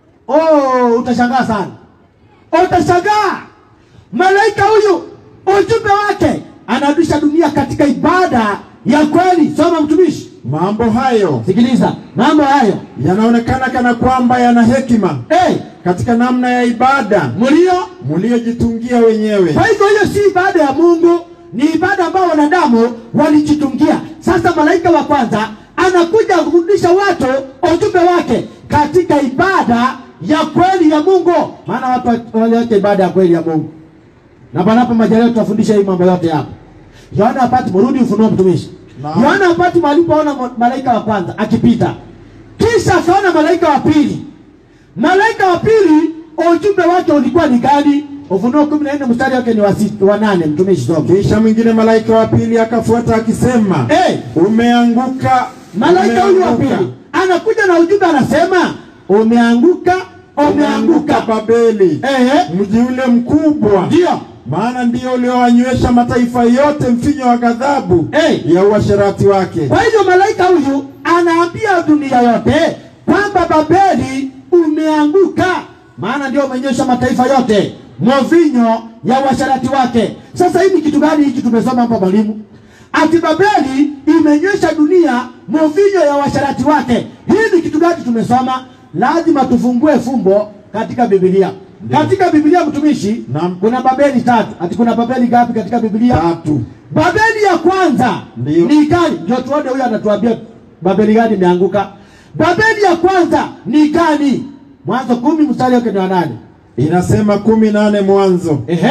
Oh, utashangaa sana, utashangaa. Malaika huyu ujumbe wake anarudisha dunia katika ibada ya kweli. Soma mtumishi, Mambo hayo sikiliza mambo hayo. yanaonekana kana kwamba yana hekima Hey, katika namna ya ibada mlio mliojitungia wenyewe. Kwa hivyo hiyo si ibada ya Mungu, ni ibada ambayo wanadamu walijitungia. Sasa malaika wa kwanza anakuja kurudisha watu ujumbe wake katika ibada ya kweli ya Mungu, maana watu waliacha ibada ya kweli ya Mungu. Na panapo majaliwa tutafundisha hii mambo yote hapa. Yohana hapati mrudi ufunuo mtumishi. Naam. Yohana hapati alipoona ma- malaika wa kwanza akipita, kisha akaona malaika wa pili. Malaika wa pili ujumbe wake ulikuwa ni gani? Ufunuo kumi na nne mstari wake ni wa sita- wa nane. Mtumishi soma. Kisha mwingine malaika wa pili akafuata akisema, Eh, umeanguka, malaika huyu wa umeanguka, pili anakuja na ujumbe anasema, umeanguka, umeanguka. Babeli, Eh, mji ule mkubwa, ndio maana ndio uliowanywesha mataifa yote mvinyo wa ghadhabu Eh. ya uasherati wake. Kwa hivyo malaika huyu anaambia dunia yote kwamba Babeli umeanguka, maana ndio umenyesha mataifa yote mvinyo ya uasharati wake. Sasa hii ni kitu gani hiki tumesoma hapa mwalimu? Ati Babeli imenywesha dunia mvinyo ya uasharati wake. Hii ni kitu gani tumesoma? Lazima tufungue fumbo katika Biblia. Katika Biblia mtumishi, Naam. kuna Babeli tatu. Ati kuna Babeli ngapi katika Biblia? Tatu. Babeli ya kwanza Ndiyo. ni gani? Ndio tuone huyu anatuambia Babeli gani imeanguka. Babeli ya kwanza ni gani? Mwanzo kumi mstari wake ni wa nane. Inasema kumi nane Mwanzo. Ehe,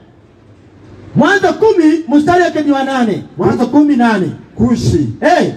Mwanzo kumi mstari wake ni wa nane. Mwanzo kumi nane. Kushi Eh,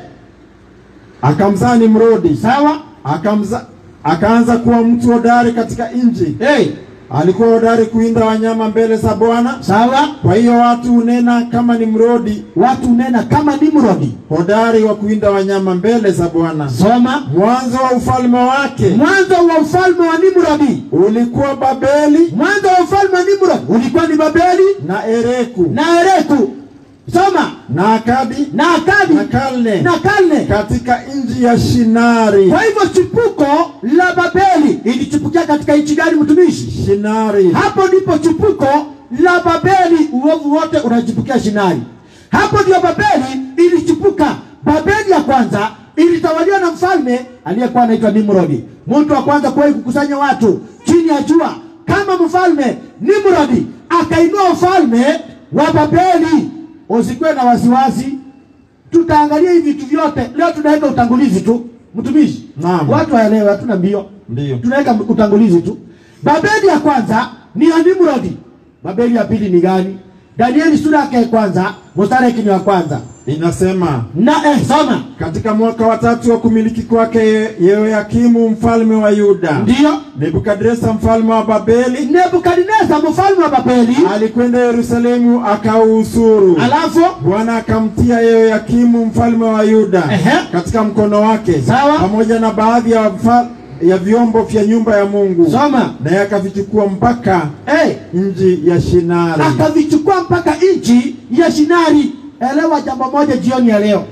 akamzaa Nimrodi, sawa. akamza akaanza kuwa mtu hodari katika nchi, Eh, alikuwa hodari kuinda wanyama mbele za Bwana. Sawa, Kwa hiyo watu hunena kama ni mrodi watu nena kama Nimrodi. hodari wa kuinda wanyama mbele za Bwana. Soma Mwanzo wa ufalme wake mwanzo wa ufalme wa Nimrodi. ulikuwa Babeli Mwanzo wa ufalme wa Nimrodi ulikuwa ni Babeli na Ereku na Ereku. Soma na Akadi na Akadi na Kalne na Kalne. katika nchi ya Shinari. Kwa hivyo chipuko la Babeli ilichipukia katika nchi gani, mtumishi? Shinari Hapo ndipo chipuko la Babeli, uovu wote unachipukia Shinari. Hapo ndio Babeli ilichipuka. Babeli ya kwanza ilitawaliwa na mfalme aliyekuwa anaitwa Nimrodi, mtu wa kwanza kuwahi kukusanya watu chini ya jua kama mfalme Nimrodi. Akainua ufalme wa Babeli. Usikuwe na wasiwasi, tutaangalia hivi vitu vyote leo. Tunaweka utangulizi tu, mtumishi. Naam. Watu waelewe, hatuna mbio Ndiyo. tunaweka utangulizi tu. Babeli ya kwanza ni ya Nimrodi. Babeli ya pili ni gani? Danieli sura yake ya kwanza mstari wake ni wa kwanza inasema na eh, soma katika mwaka wa tatu wa kumiliki kwake Ye- Yehoyakimu mfalme wa Yuda, ndiyo. Nebukadresa mfalme wa Babeli Nebukadneza mfalme wa Babeli, alikwenda Yerusalemu akauhusuru. alafu Bwana akamtia Yehoyakimu mfalme wa Yuda Ehe. katika mkono wake Sawa. pamoja na baadhi ya, mfa- ya vyombo vya nyumba ya Mungu, soma naye akavichukua mpaka eh, nchi ya Shinari. akavichukua mpaka nchi ya Shinari. Elewa jambo moja jioni ya leo,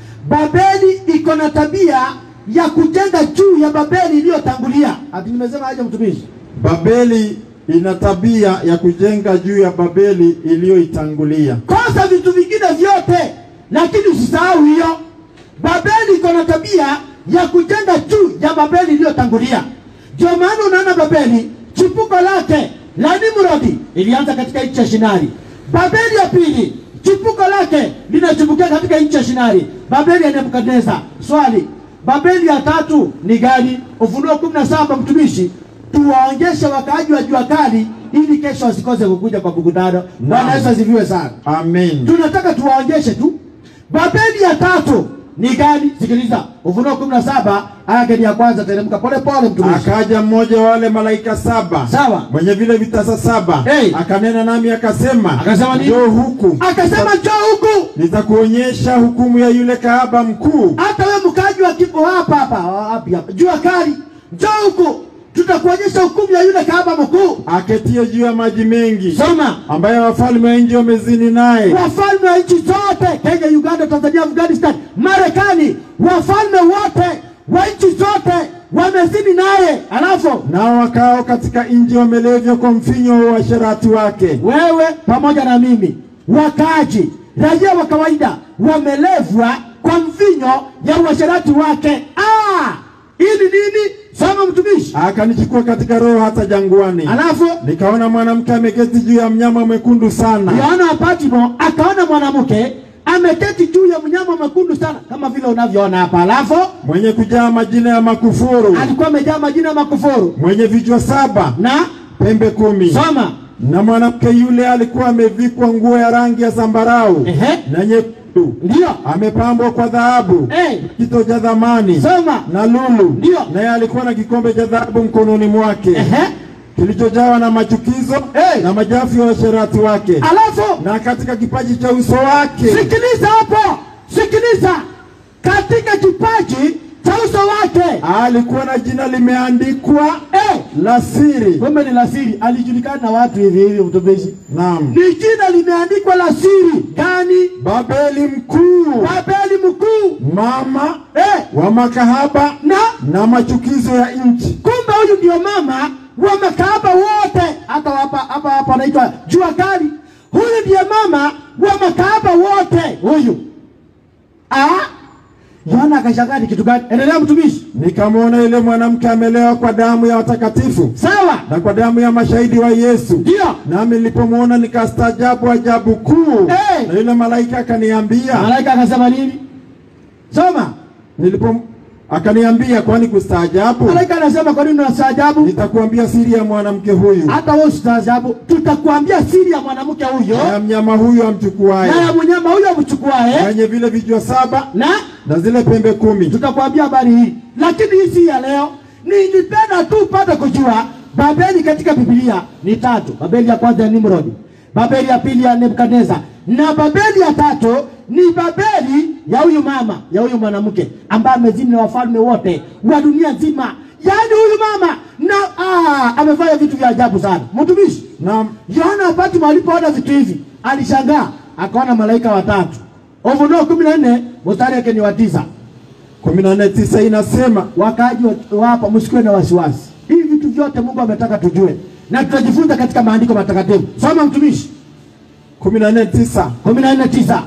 Babeli iko na tabia ya kujenga juu ya Babeli iliyotangulia. Ati nimesema aje, mtumishi? Babeli ina tabia ya kujenga juu ya Babeli iliyoitangulia. kosa vitu vingine vyote, lakini usisahau hiyo. Babeli iko na tabia ya kujenga juu ya Babeli iliyotangulia. Ndio maana unaona Babeli chipuko lake la Nimrodi ilianza katika nchi ya Shinari. Babeli ya pili chipuko lake linachipukia katika nchi ya Shinari. Babeli ya Nebukadneza. Swali, Babeli ya tatu ni gani? Ufunuo kumi na saba mtumishi tuwaonjeshe wakaaji wa jua kali ili kesho wasikose kukuja kwa mkutano. Bwana Yesu asifiwe sana. Amen. Tunataka tuwaonjeshe tu. Babeli ya tatu ni gani? Sikiliza, Ufunuo kumi na saba aya yake ni ya kwanza. Teremka pole pole, mtumishi. Akaja mmoja wa wale malaika saba Sawa. mwenye vile vitasa saba Hey. akanena nami akasema, Akasema nini? njoo huku Akasema njoo huku, nitakuonyesha hukumu ya yule kahaba mkuu hata wewe mkaji wa kipo hapa hapa wapi hapa, jua kali, njoo huku, tutakuonyesha hukumu ya yule kahaba mkuu. aketie juu ya maji mengi, Soma. ambaye wafalme wa nchi wamezini naye. wafalme wa nchi zote Kenya, Uganda, Tanzania, Afghanistan, Marekani, wafalme wote wa nchi zote wamezini naye. Alafu Nao wakao katika nchi wamelevya kwa mfinyo wa uasherati wake. wewe pamoja na mimi, wakaji raia wa kawaida wamelevwa kwa mvinyo ya uasherati wake. Ah, ili nini? Soma mtumishi. Akanichukua katika roho hata jangwani, Alafu nikaona mwanamke ameketi juu ya mnyama mwekundu sana, Yohana wa Patmo akaona mwanamke ameketi juu ya mnyama mwekundu sana, kama vile unavyoona hapa. Alafu mwenye kujaa majina ya makufuru, alikuwa amejaa majina ya makufuru mwenye vichwa saba, na pembe kumi. soma Na mwanamke yule alikuwa amevikwa nguo ya rangi ya zambarau Ehe. na nyekundu, ndio amepambwa kwa dhahabu, Eh. kito cha thamani soma na lulu, Ndio. naye alikuwa na kikombe cha dhahabu mkononi mwake Ehe. kilichojawa na machukizo Eh. na majafu ya washerati wake, alafu na katika kipaji cha uso wake sikiliza hapo sikiliza katika kipaji cha uso wake alikuwa na jina limeandikwa eh, la siri. kumbe ni la siri alijulikana na watu hivi hivi mtumishi Naam, ni jina limeandikwa la siri gani Babeli mkuu, babeli mkuu mama eh, wa makahaba na na machukizo ya nchi. kumbe huyu ndio mama wa makahaba wote hata hapa hapa hapa anaitwa jua kali huyu ndiye mama wa makahaba wote huyu ah Yohana akashangaa ni kitu gani endelea mtumishi Nikamwona yule mwanamke amelewa kwa damu ya watakatifu sawa na kwa damu ya mashahidi wa Yesu. ndio Nami nilipomwona nikastaajabu ajabu kuu. Eh. Na yule malaika akaniambia, malaika akasema nini soma nilipo akaniambia, kwani kustaajabu? malaika anasema kwa nini unastaajabu Nitakuambia siri ya mwanamke huyu hata wewe usitaajabu tutakuambia siri ya mwanamke huyo na ya mnyama huyu amchukuaye, na ya mnyama huyo amchukuae mwenye vile vichwa saba na na zile pembe kumi. tutakwambia habari hii, lakini hii si ya leo. Nilipenda tu upate kujua Babeli katika Biblia ni tatu. Babeli ya kwanza ya Nimrod, Babeli ya pili ya Nebukadneza, na Babeli ya tatu ni Babeli ya huyu mama ya huyu mwanamke ambaye amezini na wafalme wote wa dunia nzima. Yaani huyu mama na ah, amefanya vitu vya ajabu sana. Mtumishi, Naam. Yohana wakati alipoona vitu hivi alishangaa, akaona malaika watatu. Ufunuo kumi na nne mstari wake ni wa tisa. kumi na nne tisa inasema Wakaaji wa- wa hapa msikuwe na wasiwasi, hivi vitu vyote Mungu ametaka tujue na tutajifunza katika maandiko matakatifu. Soma mtumishi, kumi na nne tisa kumi na nne tisa.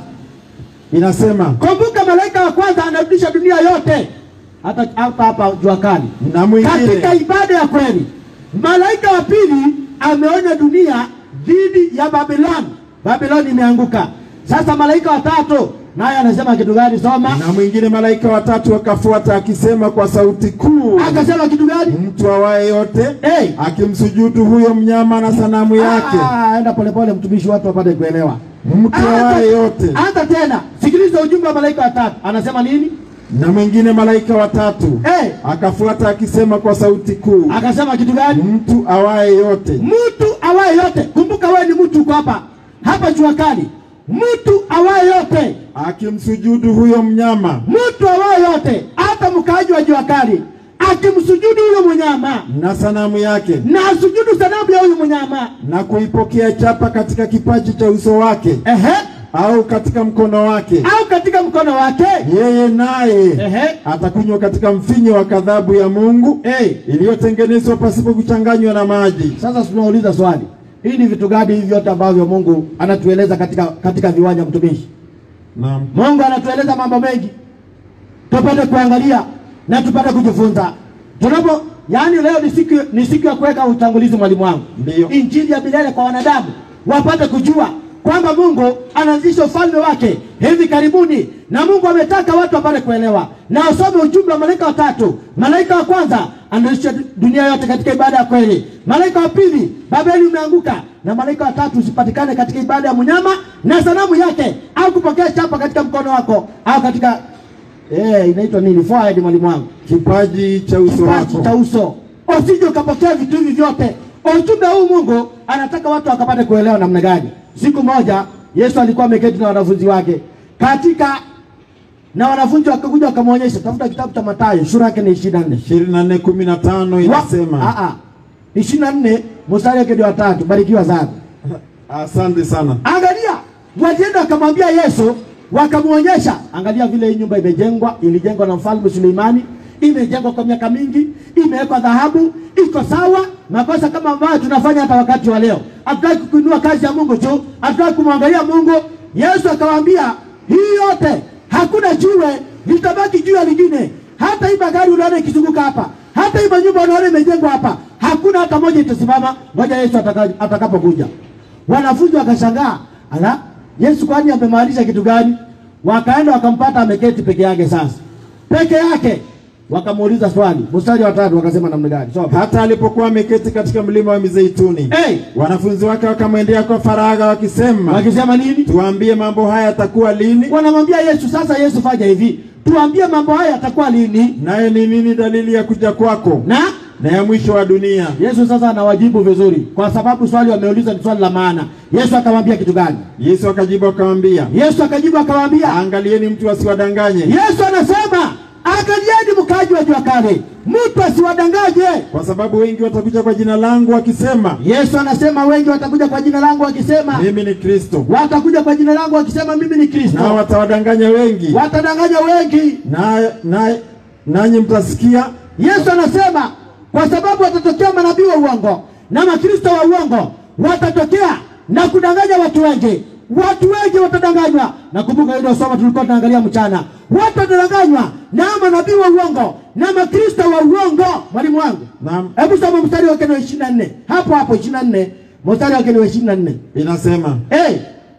inasema Kumbuka malaika wa kwanza anarudisha dunia yote, hata hapa hapa jua kali na mwingine katika ibada ya kweli. Malaika wa pili ameonya dunia dhidi ya Babiloni. Babiloni imeanguka. Sasa malaika wa tatu naye anasema kitu gani? Soma. na mwingine malaika watatu akafuata akisema kwa sauti kuu, Akasema kitu gani? mtu awaye yote Hey. akimsujudu huyo mnyama na sanamu yake, Ah, enda polepole mtumishi, watu wapate kuelewa. mtu awaye yote. Hata tena sikiliza ujumbe wa malaika wa tatu, anasema nini? Na mwingine malaika watatu Hey. akafuata akisema kwa sauti kuu, Akasema kitu gani? mtu awaye yote Mtu awaye yote. Kumbuka wewe ni mtu uko hapa hapa jua kali. Mtu awaye yote akimsujudu huyo mnyama mtu awaye yote, hata mkaaji wa jua kali akimsujudu huyo mnyama na sanamu yake na asujudu sanamu ya huyu mnyama, na kuipokea chapa katika kipaji cha uso wake ehe, au katika mkono wake, au katika mkono wake, yeye naye ehe, atakunywa katika mfinyo wa kadhabu ya Mungu hey. iliyotengenezwa pasipo kuchanganywa na maji. Sasa tunauliza swali, hii ni vitu gani hivi vyote ambavyo Mungu anatueleza katika katika viwanja mtumishi? Naam. Mungu anatueleza mambo mengi, tupate kuangalia na tupate kujifunza. Tunapo yaani, leo ni siku ni siku ya kuweka utangulizi, mwalimu wangu, Ndiyo. injili ya milele kwa wanadamu wapate kujua kwamba Mungu anaanzisha ufalme wake hivi karibuni, na Mungu ametaka watu wapate kuelewa na wasome ujumbe wa malaika watatu. Malaika wa kwanza anaanzisha dunia yote katika ibada ya kweli. Malaika wa pili, Babeli umeanguka, na malaika wa tatu usipatikane katika ibada ya mnyama na sanamu yake, au kupokea chapa katika mkono wako au katika eh, inaitwa nini, forehead, mwalimu wangu Kipaji cha uso kipaji cha wako. uso. Usije ukapokea vitu hivi vyote. Ujumbe huu Mungu anataka watu wakapate kuelewa namna gani. Siku moja Yesu alikuwa ameketi na wanafunzi wake katika na wanafunzi wakakuja wakamwonyesha, tafuta kitabu cha Mathayo sura yake ni ishirini na nne ishirini na nne kumi na tano inasema. ishirini na nne mstari wake ni wa tatu. Barikiwa sana. Asante sana. Angalia, walienda wakamwambia Yesu, wakamwonyesha, angalia vile hii nyumba imejengwa. Ilijengwa na mfalme Suleimani, imejengwa kwa miaka mingi, imewekwa dhahabu, iko sawa. Makosa kama ambayo tunafanya hata wakati wa leo, hatutaki kuinua kazi ya Mungu tu, hatutaki kumwangalia Mungu. Yesu akawaambia hii yote, hakuna jiwe litabaki juu ya lingine. Hata hii magari unaona ikizunguka hapa, hata hii manyumba unaona imejengwa hapa, hakuna hata moja itasimama. Ngoja Yesu ataka- atakapokuja. Wanafunzi wakashangaa, ala, Yesu kwani amemaanisha kitu gani? Wakaenda wakampata ameketi peke yake. Sasa peke yake, wakamuuliza swali, mstari wa tatu, wakasema namna gani? Soma. Hata alipokuwa ameketi katika mlima wa Mizeituni, Hey, wanafunzi wake wakamwendea kwa faragha wakisema, wakisema nini? tuambie mambo haya yatakuwa lini, Wanamwambia Yesu, sasa Yesu fanya hivi, tuambie mambo haya yatakuwa lini naye ni nini dalili ya kuja kwako na na ya mwisho wa dunia? Yesu sasa anawajibu vizuri, kwa sababu swali wameuliza ni swali la maana. Yesu akamwambia kitu gani? Yesu akajibu akamwambia, Yesu akajibu akamwambia, angalieni mtu asiwadanganye, Yesu anasema angalieni mkaaji wa jua kale, mtu asiwadanganye. kwa sababu wengi watakuja kwa jina langu wakisema, Yesu anasema wengi watakuja kwa jina langu wakisema, mimi ni Kristo, watakuja kwa jina langu wakisema mimi ni Kristo, nao watawadanganya wengi, watadanganya wengi. na na nanyi mtasikia Yesu anasema kwa sababu watatokea manabii wa uongo na makristo wa uongo watatokea na kudanganya watu wengi. Watu wengi watadanganywa. Nakumbuka ile somo tulikuwa tunaangalia mchana, watu watadanganywa na manabii wa uongo na makristo wa uongo. Mwalimu wangu, Naam. hebu soma mstari wake wa ishirini na nne hapo hapo, ishirini na nne mstari wake wa ishirini na nne inasema, Eh,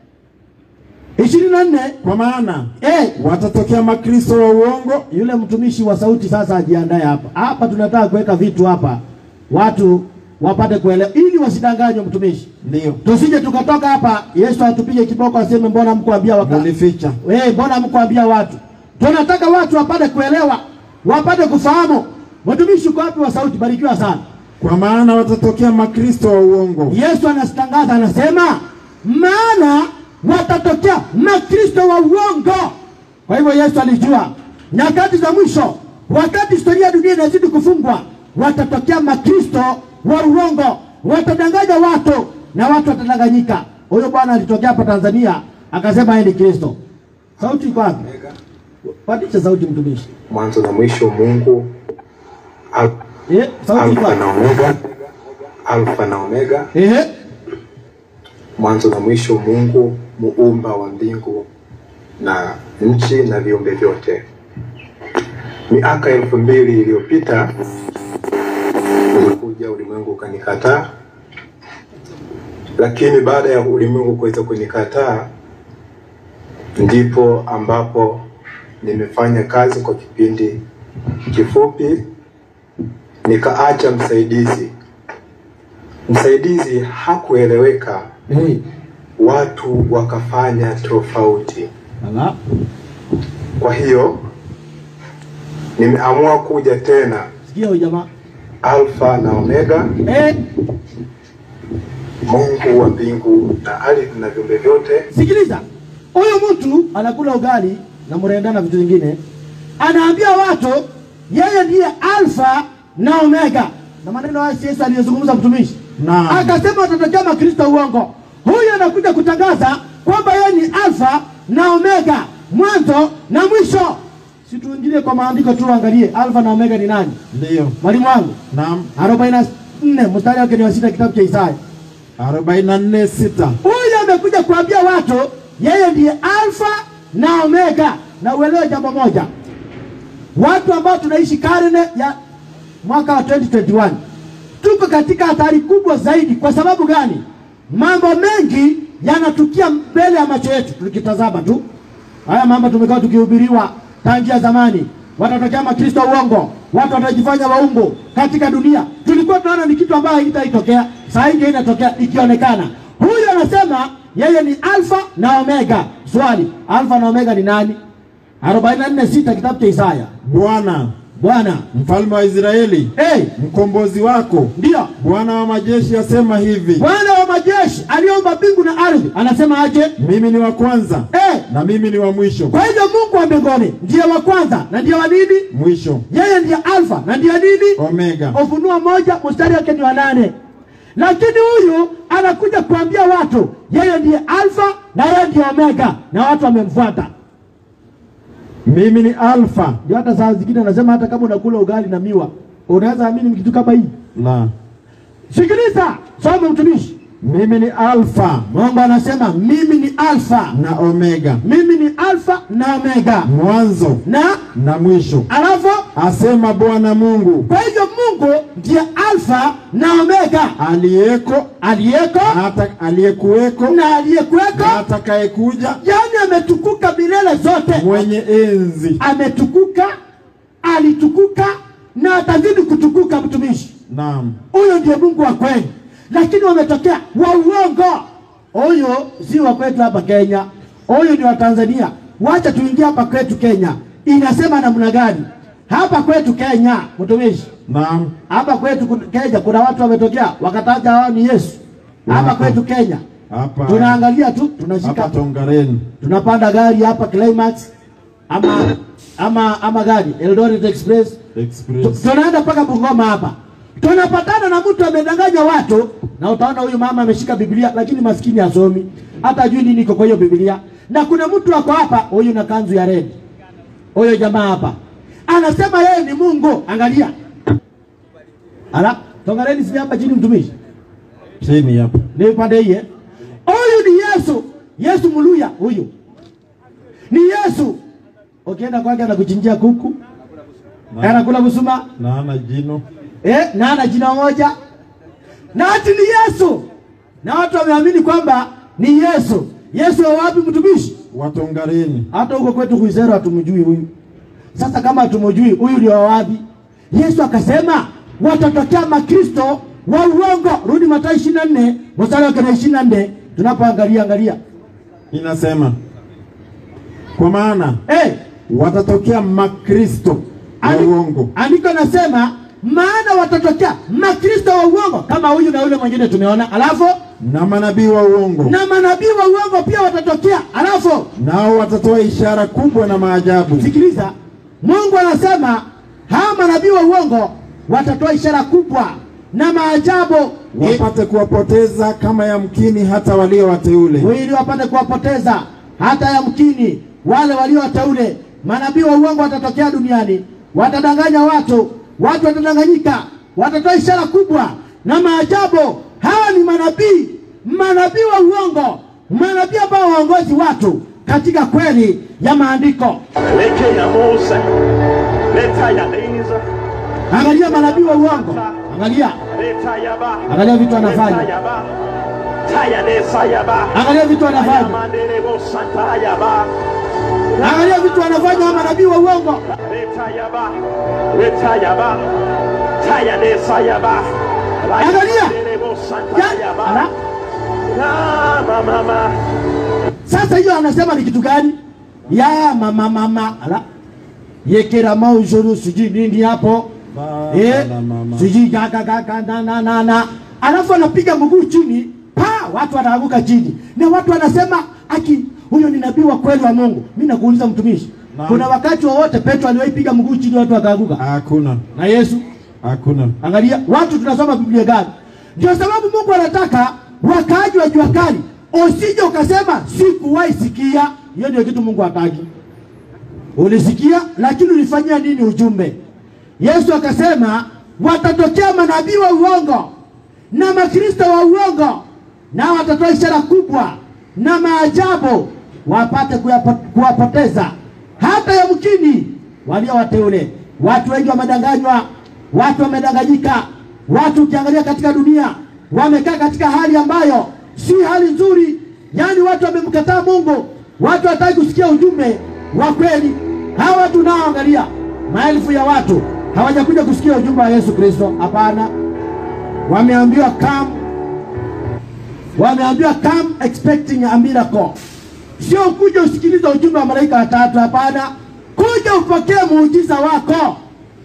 ishirini na nne kwa maana Eh, watatokea makristo wa uongo yule mtumishi wa sauti sasa ajiandae hapa. Hapa tunataka kuweka vitu hapa, watu wapate kuelewa, ili wasidanganywe. Mtumishi, ndio tusije tukatoka hapa Yesu atupige kiboko aseme mbona mkuambia waka mulificha. Eh, mbona mkuambia watu? Tunataka watu wapate kuelewa, wapate kufahamu. Mtumishi uko wapi wa sauti? Barikiwa sana. Kwa maana watatokea makristo wa uongo Yesu anatangaza anasema, maana watatokea makristo wa uongo. Kwa hivyo Yesu alijua nyakati za mwisho, wakati historia ya dunia inazidi kufungwa, watatokea makristo wa uongo, watadanganya watu na watu watadanganyika. Huyo bwana alitokea hapa Tanzania akasema yeye ni Kristo. Sauti iko wapi? Pandisha sauti mtumishi. mwanzo na mwisho Mungu Al- Eh, sauti iko Alfa na wapi? Omega, Alfa na Omega, Ehe. mwanzo na mwisho Mungu muumba wa mbingu na nchi na viumbe vyote. Miaka elfu mbili iliyopita ulikuja ulimwengu ukanikataa, lakini baada ya ulimwengu kuweza kunikataa, ndipo ambapo nimefanya kazi kwa kipindi kifupi, nikaacha msaidizi. Msaidizi hakueleweka, Eh. watu wakafanya tofauti. Ala. Kwa hiyo nimeamua kuja tena Sikia huyu jamaa. Alfa na Omega, Eh, Mungu wa mbingu na ardhi na viumbe vyote. sikiliza. Huyu mtu anakula ugali na mrenda na vitu vingine. Anaambia watu yeye ndiye Alfa na Omega. Na maneno haya Yesu aliyozungumza mtumishi. Naam. Akasema watatokea makristo uongo. Huyu anakuja kutangaza kwamba yeye ni Alfa na Omega, mwanzo na mwisho. Si tuingilie kwa maandiko tu angalie Alfa na Omega ni nani? ndiyo. Mwalimu wangu Naam, 44 mstari wake ni wa sita kitabu cha Isaya. 44 sita. Huyu amekuja kuambia watu yeye ndiye Alfa na Omega. Na uelewe jambo moja, watu ambao tunaishi karne ya mwaka wa 2021 tuko katika hatari kubwa zaidi. Kwa sababu gani? Mambo mengi yanatukia mbele ya macho yetu, tukitazama tu haya mambo tumekuwa tukihubiriwa tangia zamani. Watatokea makristo uongo, watu watajifanya waungu katika dunia. Tulikuwa tunaona ni kitu ambayo haitaitokea, saa hii ndio inatokea ikionekana. Huyu anasema yeye ni Alfa na Omega. Swali, Alfa na Omega ni nani? 44 sita kitabu cha Isaya. Bwana Bwana mfalme wa Israeli, hey, mkombozi wako, ndio Bwana wa majeshi asema hivi, Bwana wa majeshi aliomba mbingu na ardhi, anasema aje? mimi ni wa kwanza Eh, na mimi ni wa mwisho. kwa hivyo Mungu wa mbinguni ndiye wa kwanza na ndiye wa nini? Mwisho Yeye ndiye Alfa na ndiye nini? Omega. Ufunuo moja mstari wake ni wa nane. Lakini huyu anakuja kuambia watu yeye ndiye Alfa na yeye ndiye Omega, na watu wamemfuata. Mimi ni Alfa Ndio hata saa zingine anasema hata kama unakula ugali na miwa unaweza amini kitu kama hii. la Sikiliza, soma mtumishi. mimi ni Alfa Mungu anasema mimi ni Alfa, na Omega, mimi ni Alfa na Omega, mwanzo na na mwisho, alafu asema Bwana Mungu kwa hivyo Mungu ndiye Alfa na Omega, aliyeko aliyeko hata aliyekuweko na aliyekuweko, na atakayekuja, yaani ametukuka milele zote, mwenye enzi. ametukuka, alitukuka na atazidi kutukuka. Mtumishi Naam, huyo ndiye Mungu wa kweli, lakini wametokea wa uongo. Huyo si wa kwetu hapa Kenya, huyo ni wa Tanzania. Wacha tuingie hapa kwetu Kenya, inasema namna gani hapa kwetu Kenya? Mtumishi, naam, hapa kwetu kun- Kenya kuna watu wametokea wakataja hao ni Yesu. Hapa Wapo. kwetu Kenya hapa tunaangalia tu, hapa tunashika Tongareni. tunapanda gari hapa Climax ama ama ama gari Eldoret Express Tu- Express. tunaenda mpaka Bungoma hapa, tunapatana na mtu amedanganya watu, na utaona huyu mama ameshika Biblia, lakini maskini hasomi hata ajui nini iko kwa hiyo Biblia. Na kuna mtu ako hapa, huyu na kanzu ya red, huyo jamaa hapa anasema yeye ni Mungu. Angalia, ala tongareni, si hapa chini, mtumishi Chini hapa. ni pande hii. eh? Huyu ni Yesu, Yesu Muluya huyu ni Yesu. Ukienda kwake anakuchinjia kuku, anakula busuma Na ana jino. eh, na ana jina moja na ati ni Yesu, na watu wameamini kwamba ni Yesu. Yesu wa wapi, mtumishi? wa Tongareni. Hata huko kwetu Kuisero hatumjui huyu. Sasa kama hatumjui huyu ndio wa wapi? Yesu akasema watatokea makristo wa uongo. Rudi Mathayo 24 mstari wake na 24 tunapoangalia angalia. Inasema kwa maana Eh, watatokea makristo wa Andi- uongo Andiko nasema maana watatokea makristo wa uongo kama huyu na yule mwingine tumeona, alafu na manabii wa uongo, na manabii wa uongo pia watatokea, alafu nao watatoa ishara kubwa na maajabu, sikiliza, Mungu anasema hawa manabii wa uongo watatoa ishara kubwa na maajabu wapate kuwapoteza kama yamkini hata walio wateule. ili wapate kuwapoteza hata yamkini wale walio wateule. Manabii wa uongo watatokea duniani, watadanganya watu, watu watadanganyika, watatoa ishara kubwa na maajabu. Hawa ni manabii, manabii wa uongo, manabii ambao waongozi watu katika kweli ya maandiko. Leke ya Musa, leta ya Eliza, Angalia manabii wa uongo, angalia, leta ya ba, angalia vitu anafanya, leta ya ba, taya desa ya ba, angalia vitu taya anafanya, manderebo santa ya ba, angalia vitu anafanya wa manabii wa uongo. leta ya ba, leta ya ba, taya desa ya ba, Raya Angalia. manderebo santa ya Ya, ba, ala. na mama, Sasa hiyo anasema ni kitu gani? Ya mama mama ala yekera maujuru sijui nini hapo Baba eh, na mama. sijui gaga gaga na na na na, alafu anapiga mguu chini pa, watu wanaanguka chini, na watu wanasema aki huyo ni nabii wa kweli wa Mungu. Mimi nakuuliza mtumishi, Naam. kuna wakati wowote Petro aliwahi piga mguu chini watu wakaanguka? Hakuna, Na Yesu hakuna. Angalia watu tunasoma Biblia gani? Ndio sababu Mungu anataka wakaaji wa jua kali, usije ukasema sikuwahi sikia. Hiyo ndio kitu Mungu hataki. Ulisikia lakini ulifanyia nini ujumbe? Yesu akasema watatokea manabii wa uongo na makristo wa uongo, nao watatoa ishara kubwa na maajabu, wapate kuyapo- kuwapoteza hata yamkini walio wateule. Watu wengi wamedanganywa, watu wamedanganyika, watu ukiangalia katika dunia wamekaa katika hali ambayo si hali nzuri, yaani watu wamemkataa Mungu, watu hataki kusikia ujumbe wa kweli. Hawa watu unaoangalia, maelfu ya watu hawajakuja kusikia ujumbe wa Yesu Kristo, hapana. Wameambiwa come, wameambiwa come expecting a miracle, sio kuja usikilize ujumbe wa malaika watatu, hapana. Kuja upokee muujiza wako,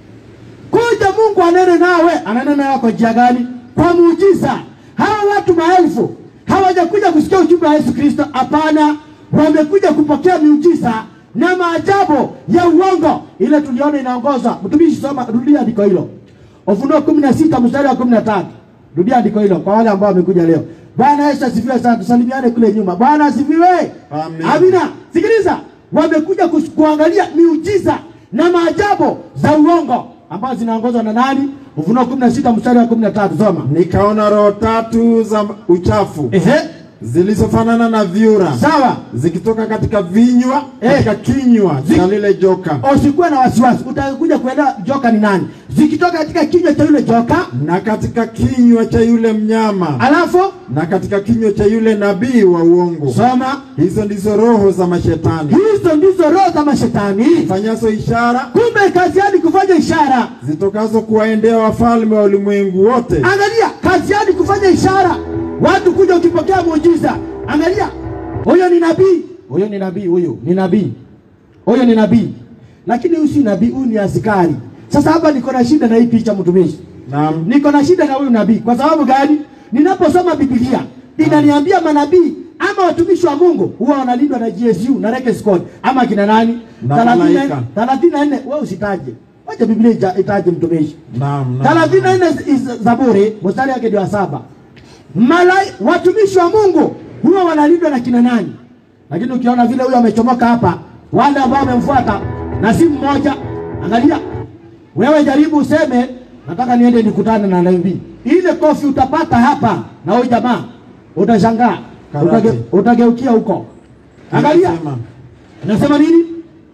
kuja Mungu anene nawe. Anene nawe kwa njia gani? Kwa muujiza. Hawa watu maelfu hawajakuja kusikia ujumbe wa Yesu Kristo, hapana. Wamekuja kupokea miujiza na maajabu ya uongo, ile tuliona inaongozwa. Mtumishi, soma, rudia andiko hilo, Ufunuo kumi na sita mstari wa kumi na tatu. Rudia andiko hilo kwa wale ambao wamekuja leo. Bwana Yesu asifiwe sana, tusalimiane kule nyuma. Bwana asifiwe. Amen. Amina. Sikiliza, wamekuja kus- kuangalia miujiza na maajabu za uongo ambazo zinaongozwa na nani? Ufunuo 16 mstari wa 13, soma. Nikaona roho tatu za uchafu Ehe, zilizofanana na vyura sawa. zikitoka katika vinywa Eh. katika kinywa Zi- cha lile joka Usikuwe na wasiwasi, utakuja kuelewa joka ni nani. Zikitoka katika kinywa cha yule joka, na katika kinywa cha yule mnyama alafu na katika kinywa cha yule nabii wa uongo. soma, Hizo ndizo roho za mashetani hizo ndizo roho za mashetani. fanyazo ishara Kumbe kazi yao ni kufanya ishara. zitokazo kuwaendea wafalme wa ulimwengu wote Angalia, kazi yao ni kufanya ishara, watu kuja ukipokea muujiza. Angalia, huyo ni nabii, huyo ni nabii, huyo ni nabii, huyo ni nabii, lakini huyu si nabii, huyu ni askari. Sasa hapa niko na shida na hii picha, mtumishi, Naam. niko na shida na huyu nabii. Kwa sababu gani? Ninaposoma Biblia inaniambia manabii ama watumishi wa Mungu huwa wanalindwa na GSU na Rekes Code ama kina nani? Na 34 malaika. 34 wewe usitaje, wacha Biblia ita- itaje mtumishi Naam, naam. thelathini na nne is- Zaburi mstari wake ndio wa saba. Malai watumishi wa Mungu huwa wanalindwa na kina nani? Lakini ukiona vile huyo amechomoka hapa, wale ambao wamemfuata na si mmoja, angalia wewe, jaribu useme nataka niende nikutane na nabii. Ile kofi utapata hapa na huyu jamaa, utashangaa, Karate. utage, utageukia huko. Angalia Inasema, nasema nini?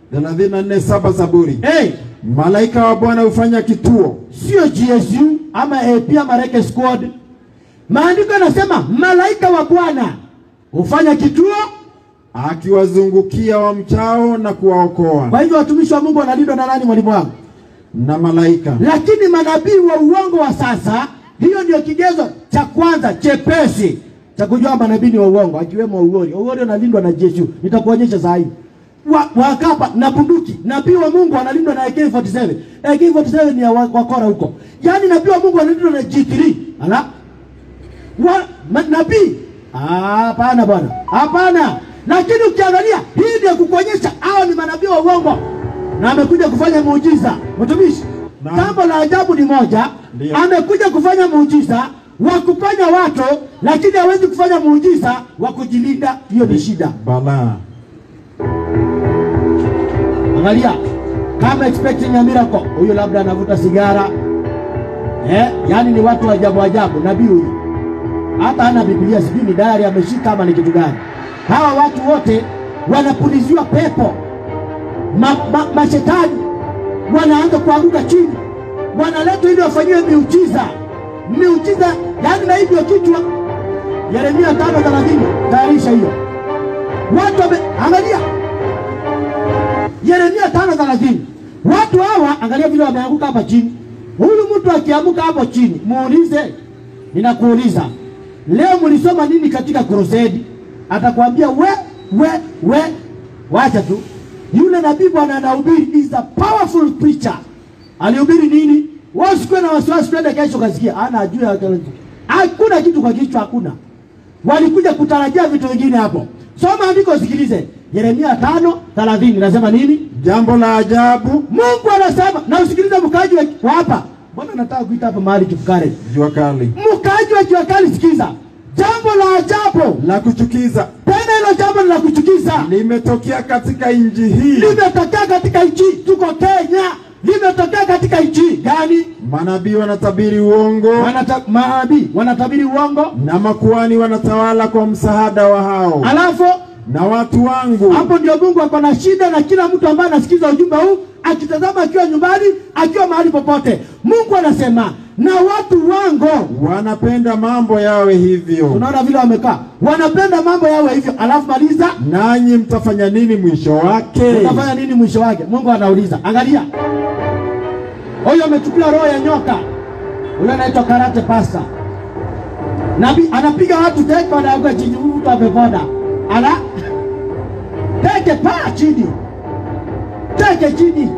34 saba Zaburi. Hey, Malaika wa Bwana hufanya kituo sio GSU ama AP ama Reke Squad. Maandiko yanasema malaika wa Bwana hufanya kituo. akiwazungukia wamchao na kuwaokoa Kwa hivyo watumishi wa Mungu wanalindwa na nani, mwalimu wangu? na malaika. Lakini manabii wa uongo wa sasa, hiyo ndio kigezo cha kwanza chepesi cha kujua manabii ni wa uongo, akiwemo Ugori. Ugori analindwa na Jesu, nitakuonyesha saa hii. wa, wakapa na bunduki. Nabii wa Mungu analindwa na AK47. AK47 ni ya wa- wakora huko. Yaani nabii wa Mungu analindwa na G3. Ala. Wa ma, nabii Ah, hapana bwana, hapana. Lakini ukiangalia hii ndio kukuonyesha hao ni manabii wa uongo na amekuja kufanya muujiza. Mtumishi, Naam. jambo la ajabu ni moja, Ndio. amekuja kufanya muujiza wa kuponya watu, lakini hawezi kufanya muujiza wa kujilinda. Hiyo ni shida. balaa Angalia, kama expecting a miracle, huyu labda anavuta sigara eh, yani ni watu wa ajabu ajabu. Nabii huyu hata hana Biblia, sijui ni diary ameshika ama ni kitu gani. Hawa watu wote wanapuliziwa pepo, ma, ma, mashetani wanaanza kuanguka chini, wanaletwa ili wafanyiwe miujiza, miujiza yani na hivyo kichwa. Yeremia tano thelathini, tayarisha hiyo watu wame, angalia Yeremia tano thelathini. Watu hawa angalia vile wameanguka hapa chini. Huyu mtu akiamuka hapo chini, muulize, ninakuuliza leo mlisoma nini katika crusade? Atakwambia we we we, wacha tu. Yule nabii bwana anahubiri is a powerful preacher. Alihubiri nini? Wewe usikuwe na wasiwasi, twende kesho kasikia. Ana ajua hakuna kitu kwa kichwa, hakuna walikuja kutarajia vitu vingine hapo. Soma andiko, sikilize. Yeremia tano thelathini nasema nini? jambo la ajabu Mungu anasema, na usikilize mkaaji wa wa hapa. Mbona nataka kuita hapa mahali kifukare? jua kali Mkaaji wa Kiwakali, sikiza jambo la ajabu, la kuchukiza tena hilo jambo ni la kuchukiza, limetokea katika nchi hii limetokea katika nchi, tuko Kenya, limetokea katika nchi gani? manabii wanatabiri uongo Wanata, maabii wanatabiri uongo, na makuhani wanatawala kwa msaada wa hao alafu na watu wangu Hapo ndio Mungu ako na shida na kila mtu ambaye anasikiza ujumbe huu, akitazama akiwa nyumbani, akiwa mahali popote. Mungu anasema na watu wangu, wanapenda mambo yawe hivyo unaona vile wamekaa, wanapenda mambo yawe hivyo. Alafu maliza, nanyi mtafanya nini mwisho wake utafanya nini mwisho wake? Mungu anauliza. Angalia, huyo amechukua roho ya nyoka, huyo anaitwa karate pasta. Nabii anapiga watu teke, wanaanguka chini, huyu mtu ameponda, ala teke paa chini, teke chini,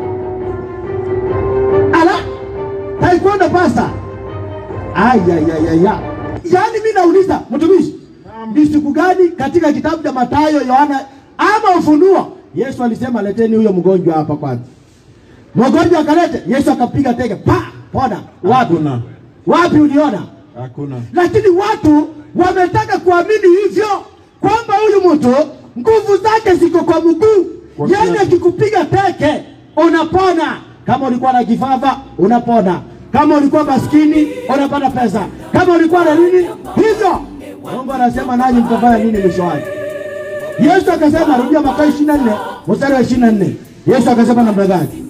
ala taekwondo pasta. Ayayayaya, yaani mi nauliza mtumishi, ni siku gani katika kitabu cha Mathayo, Yohana ama Ufunuo Yesu alisema leteni huyo mgonjwa hapa kwanza? Mgonjwa akalete, Yesu akapiga teke pa pona. Wapi? Hakuna. Wapi uliona? hakuna Lakini watu wametaka kuamini hivyo kwamba huyu mtu nguvu zake ziko kwa mguu, Kwa yaani kiatu. akikupiga teke unapona. Kama ulikuwa na kifafa unapona, kama ulikuwa maskini unapata pesa, kama ulikuwa na nini hivyo. Mungu anasema nanyi mtafanya nini mwisho wake? Yesu akasema, rudia Mathayo 24 mstari wa 24. Yesu akasema namna gani?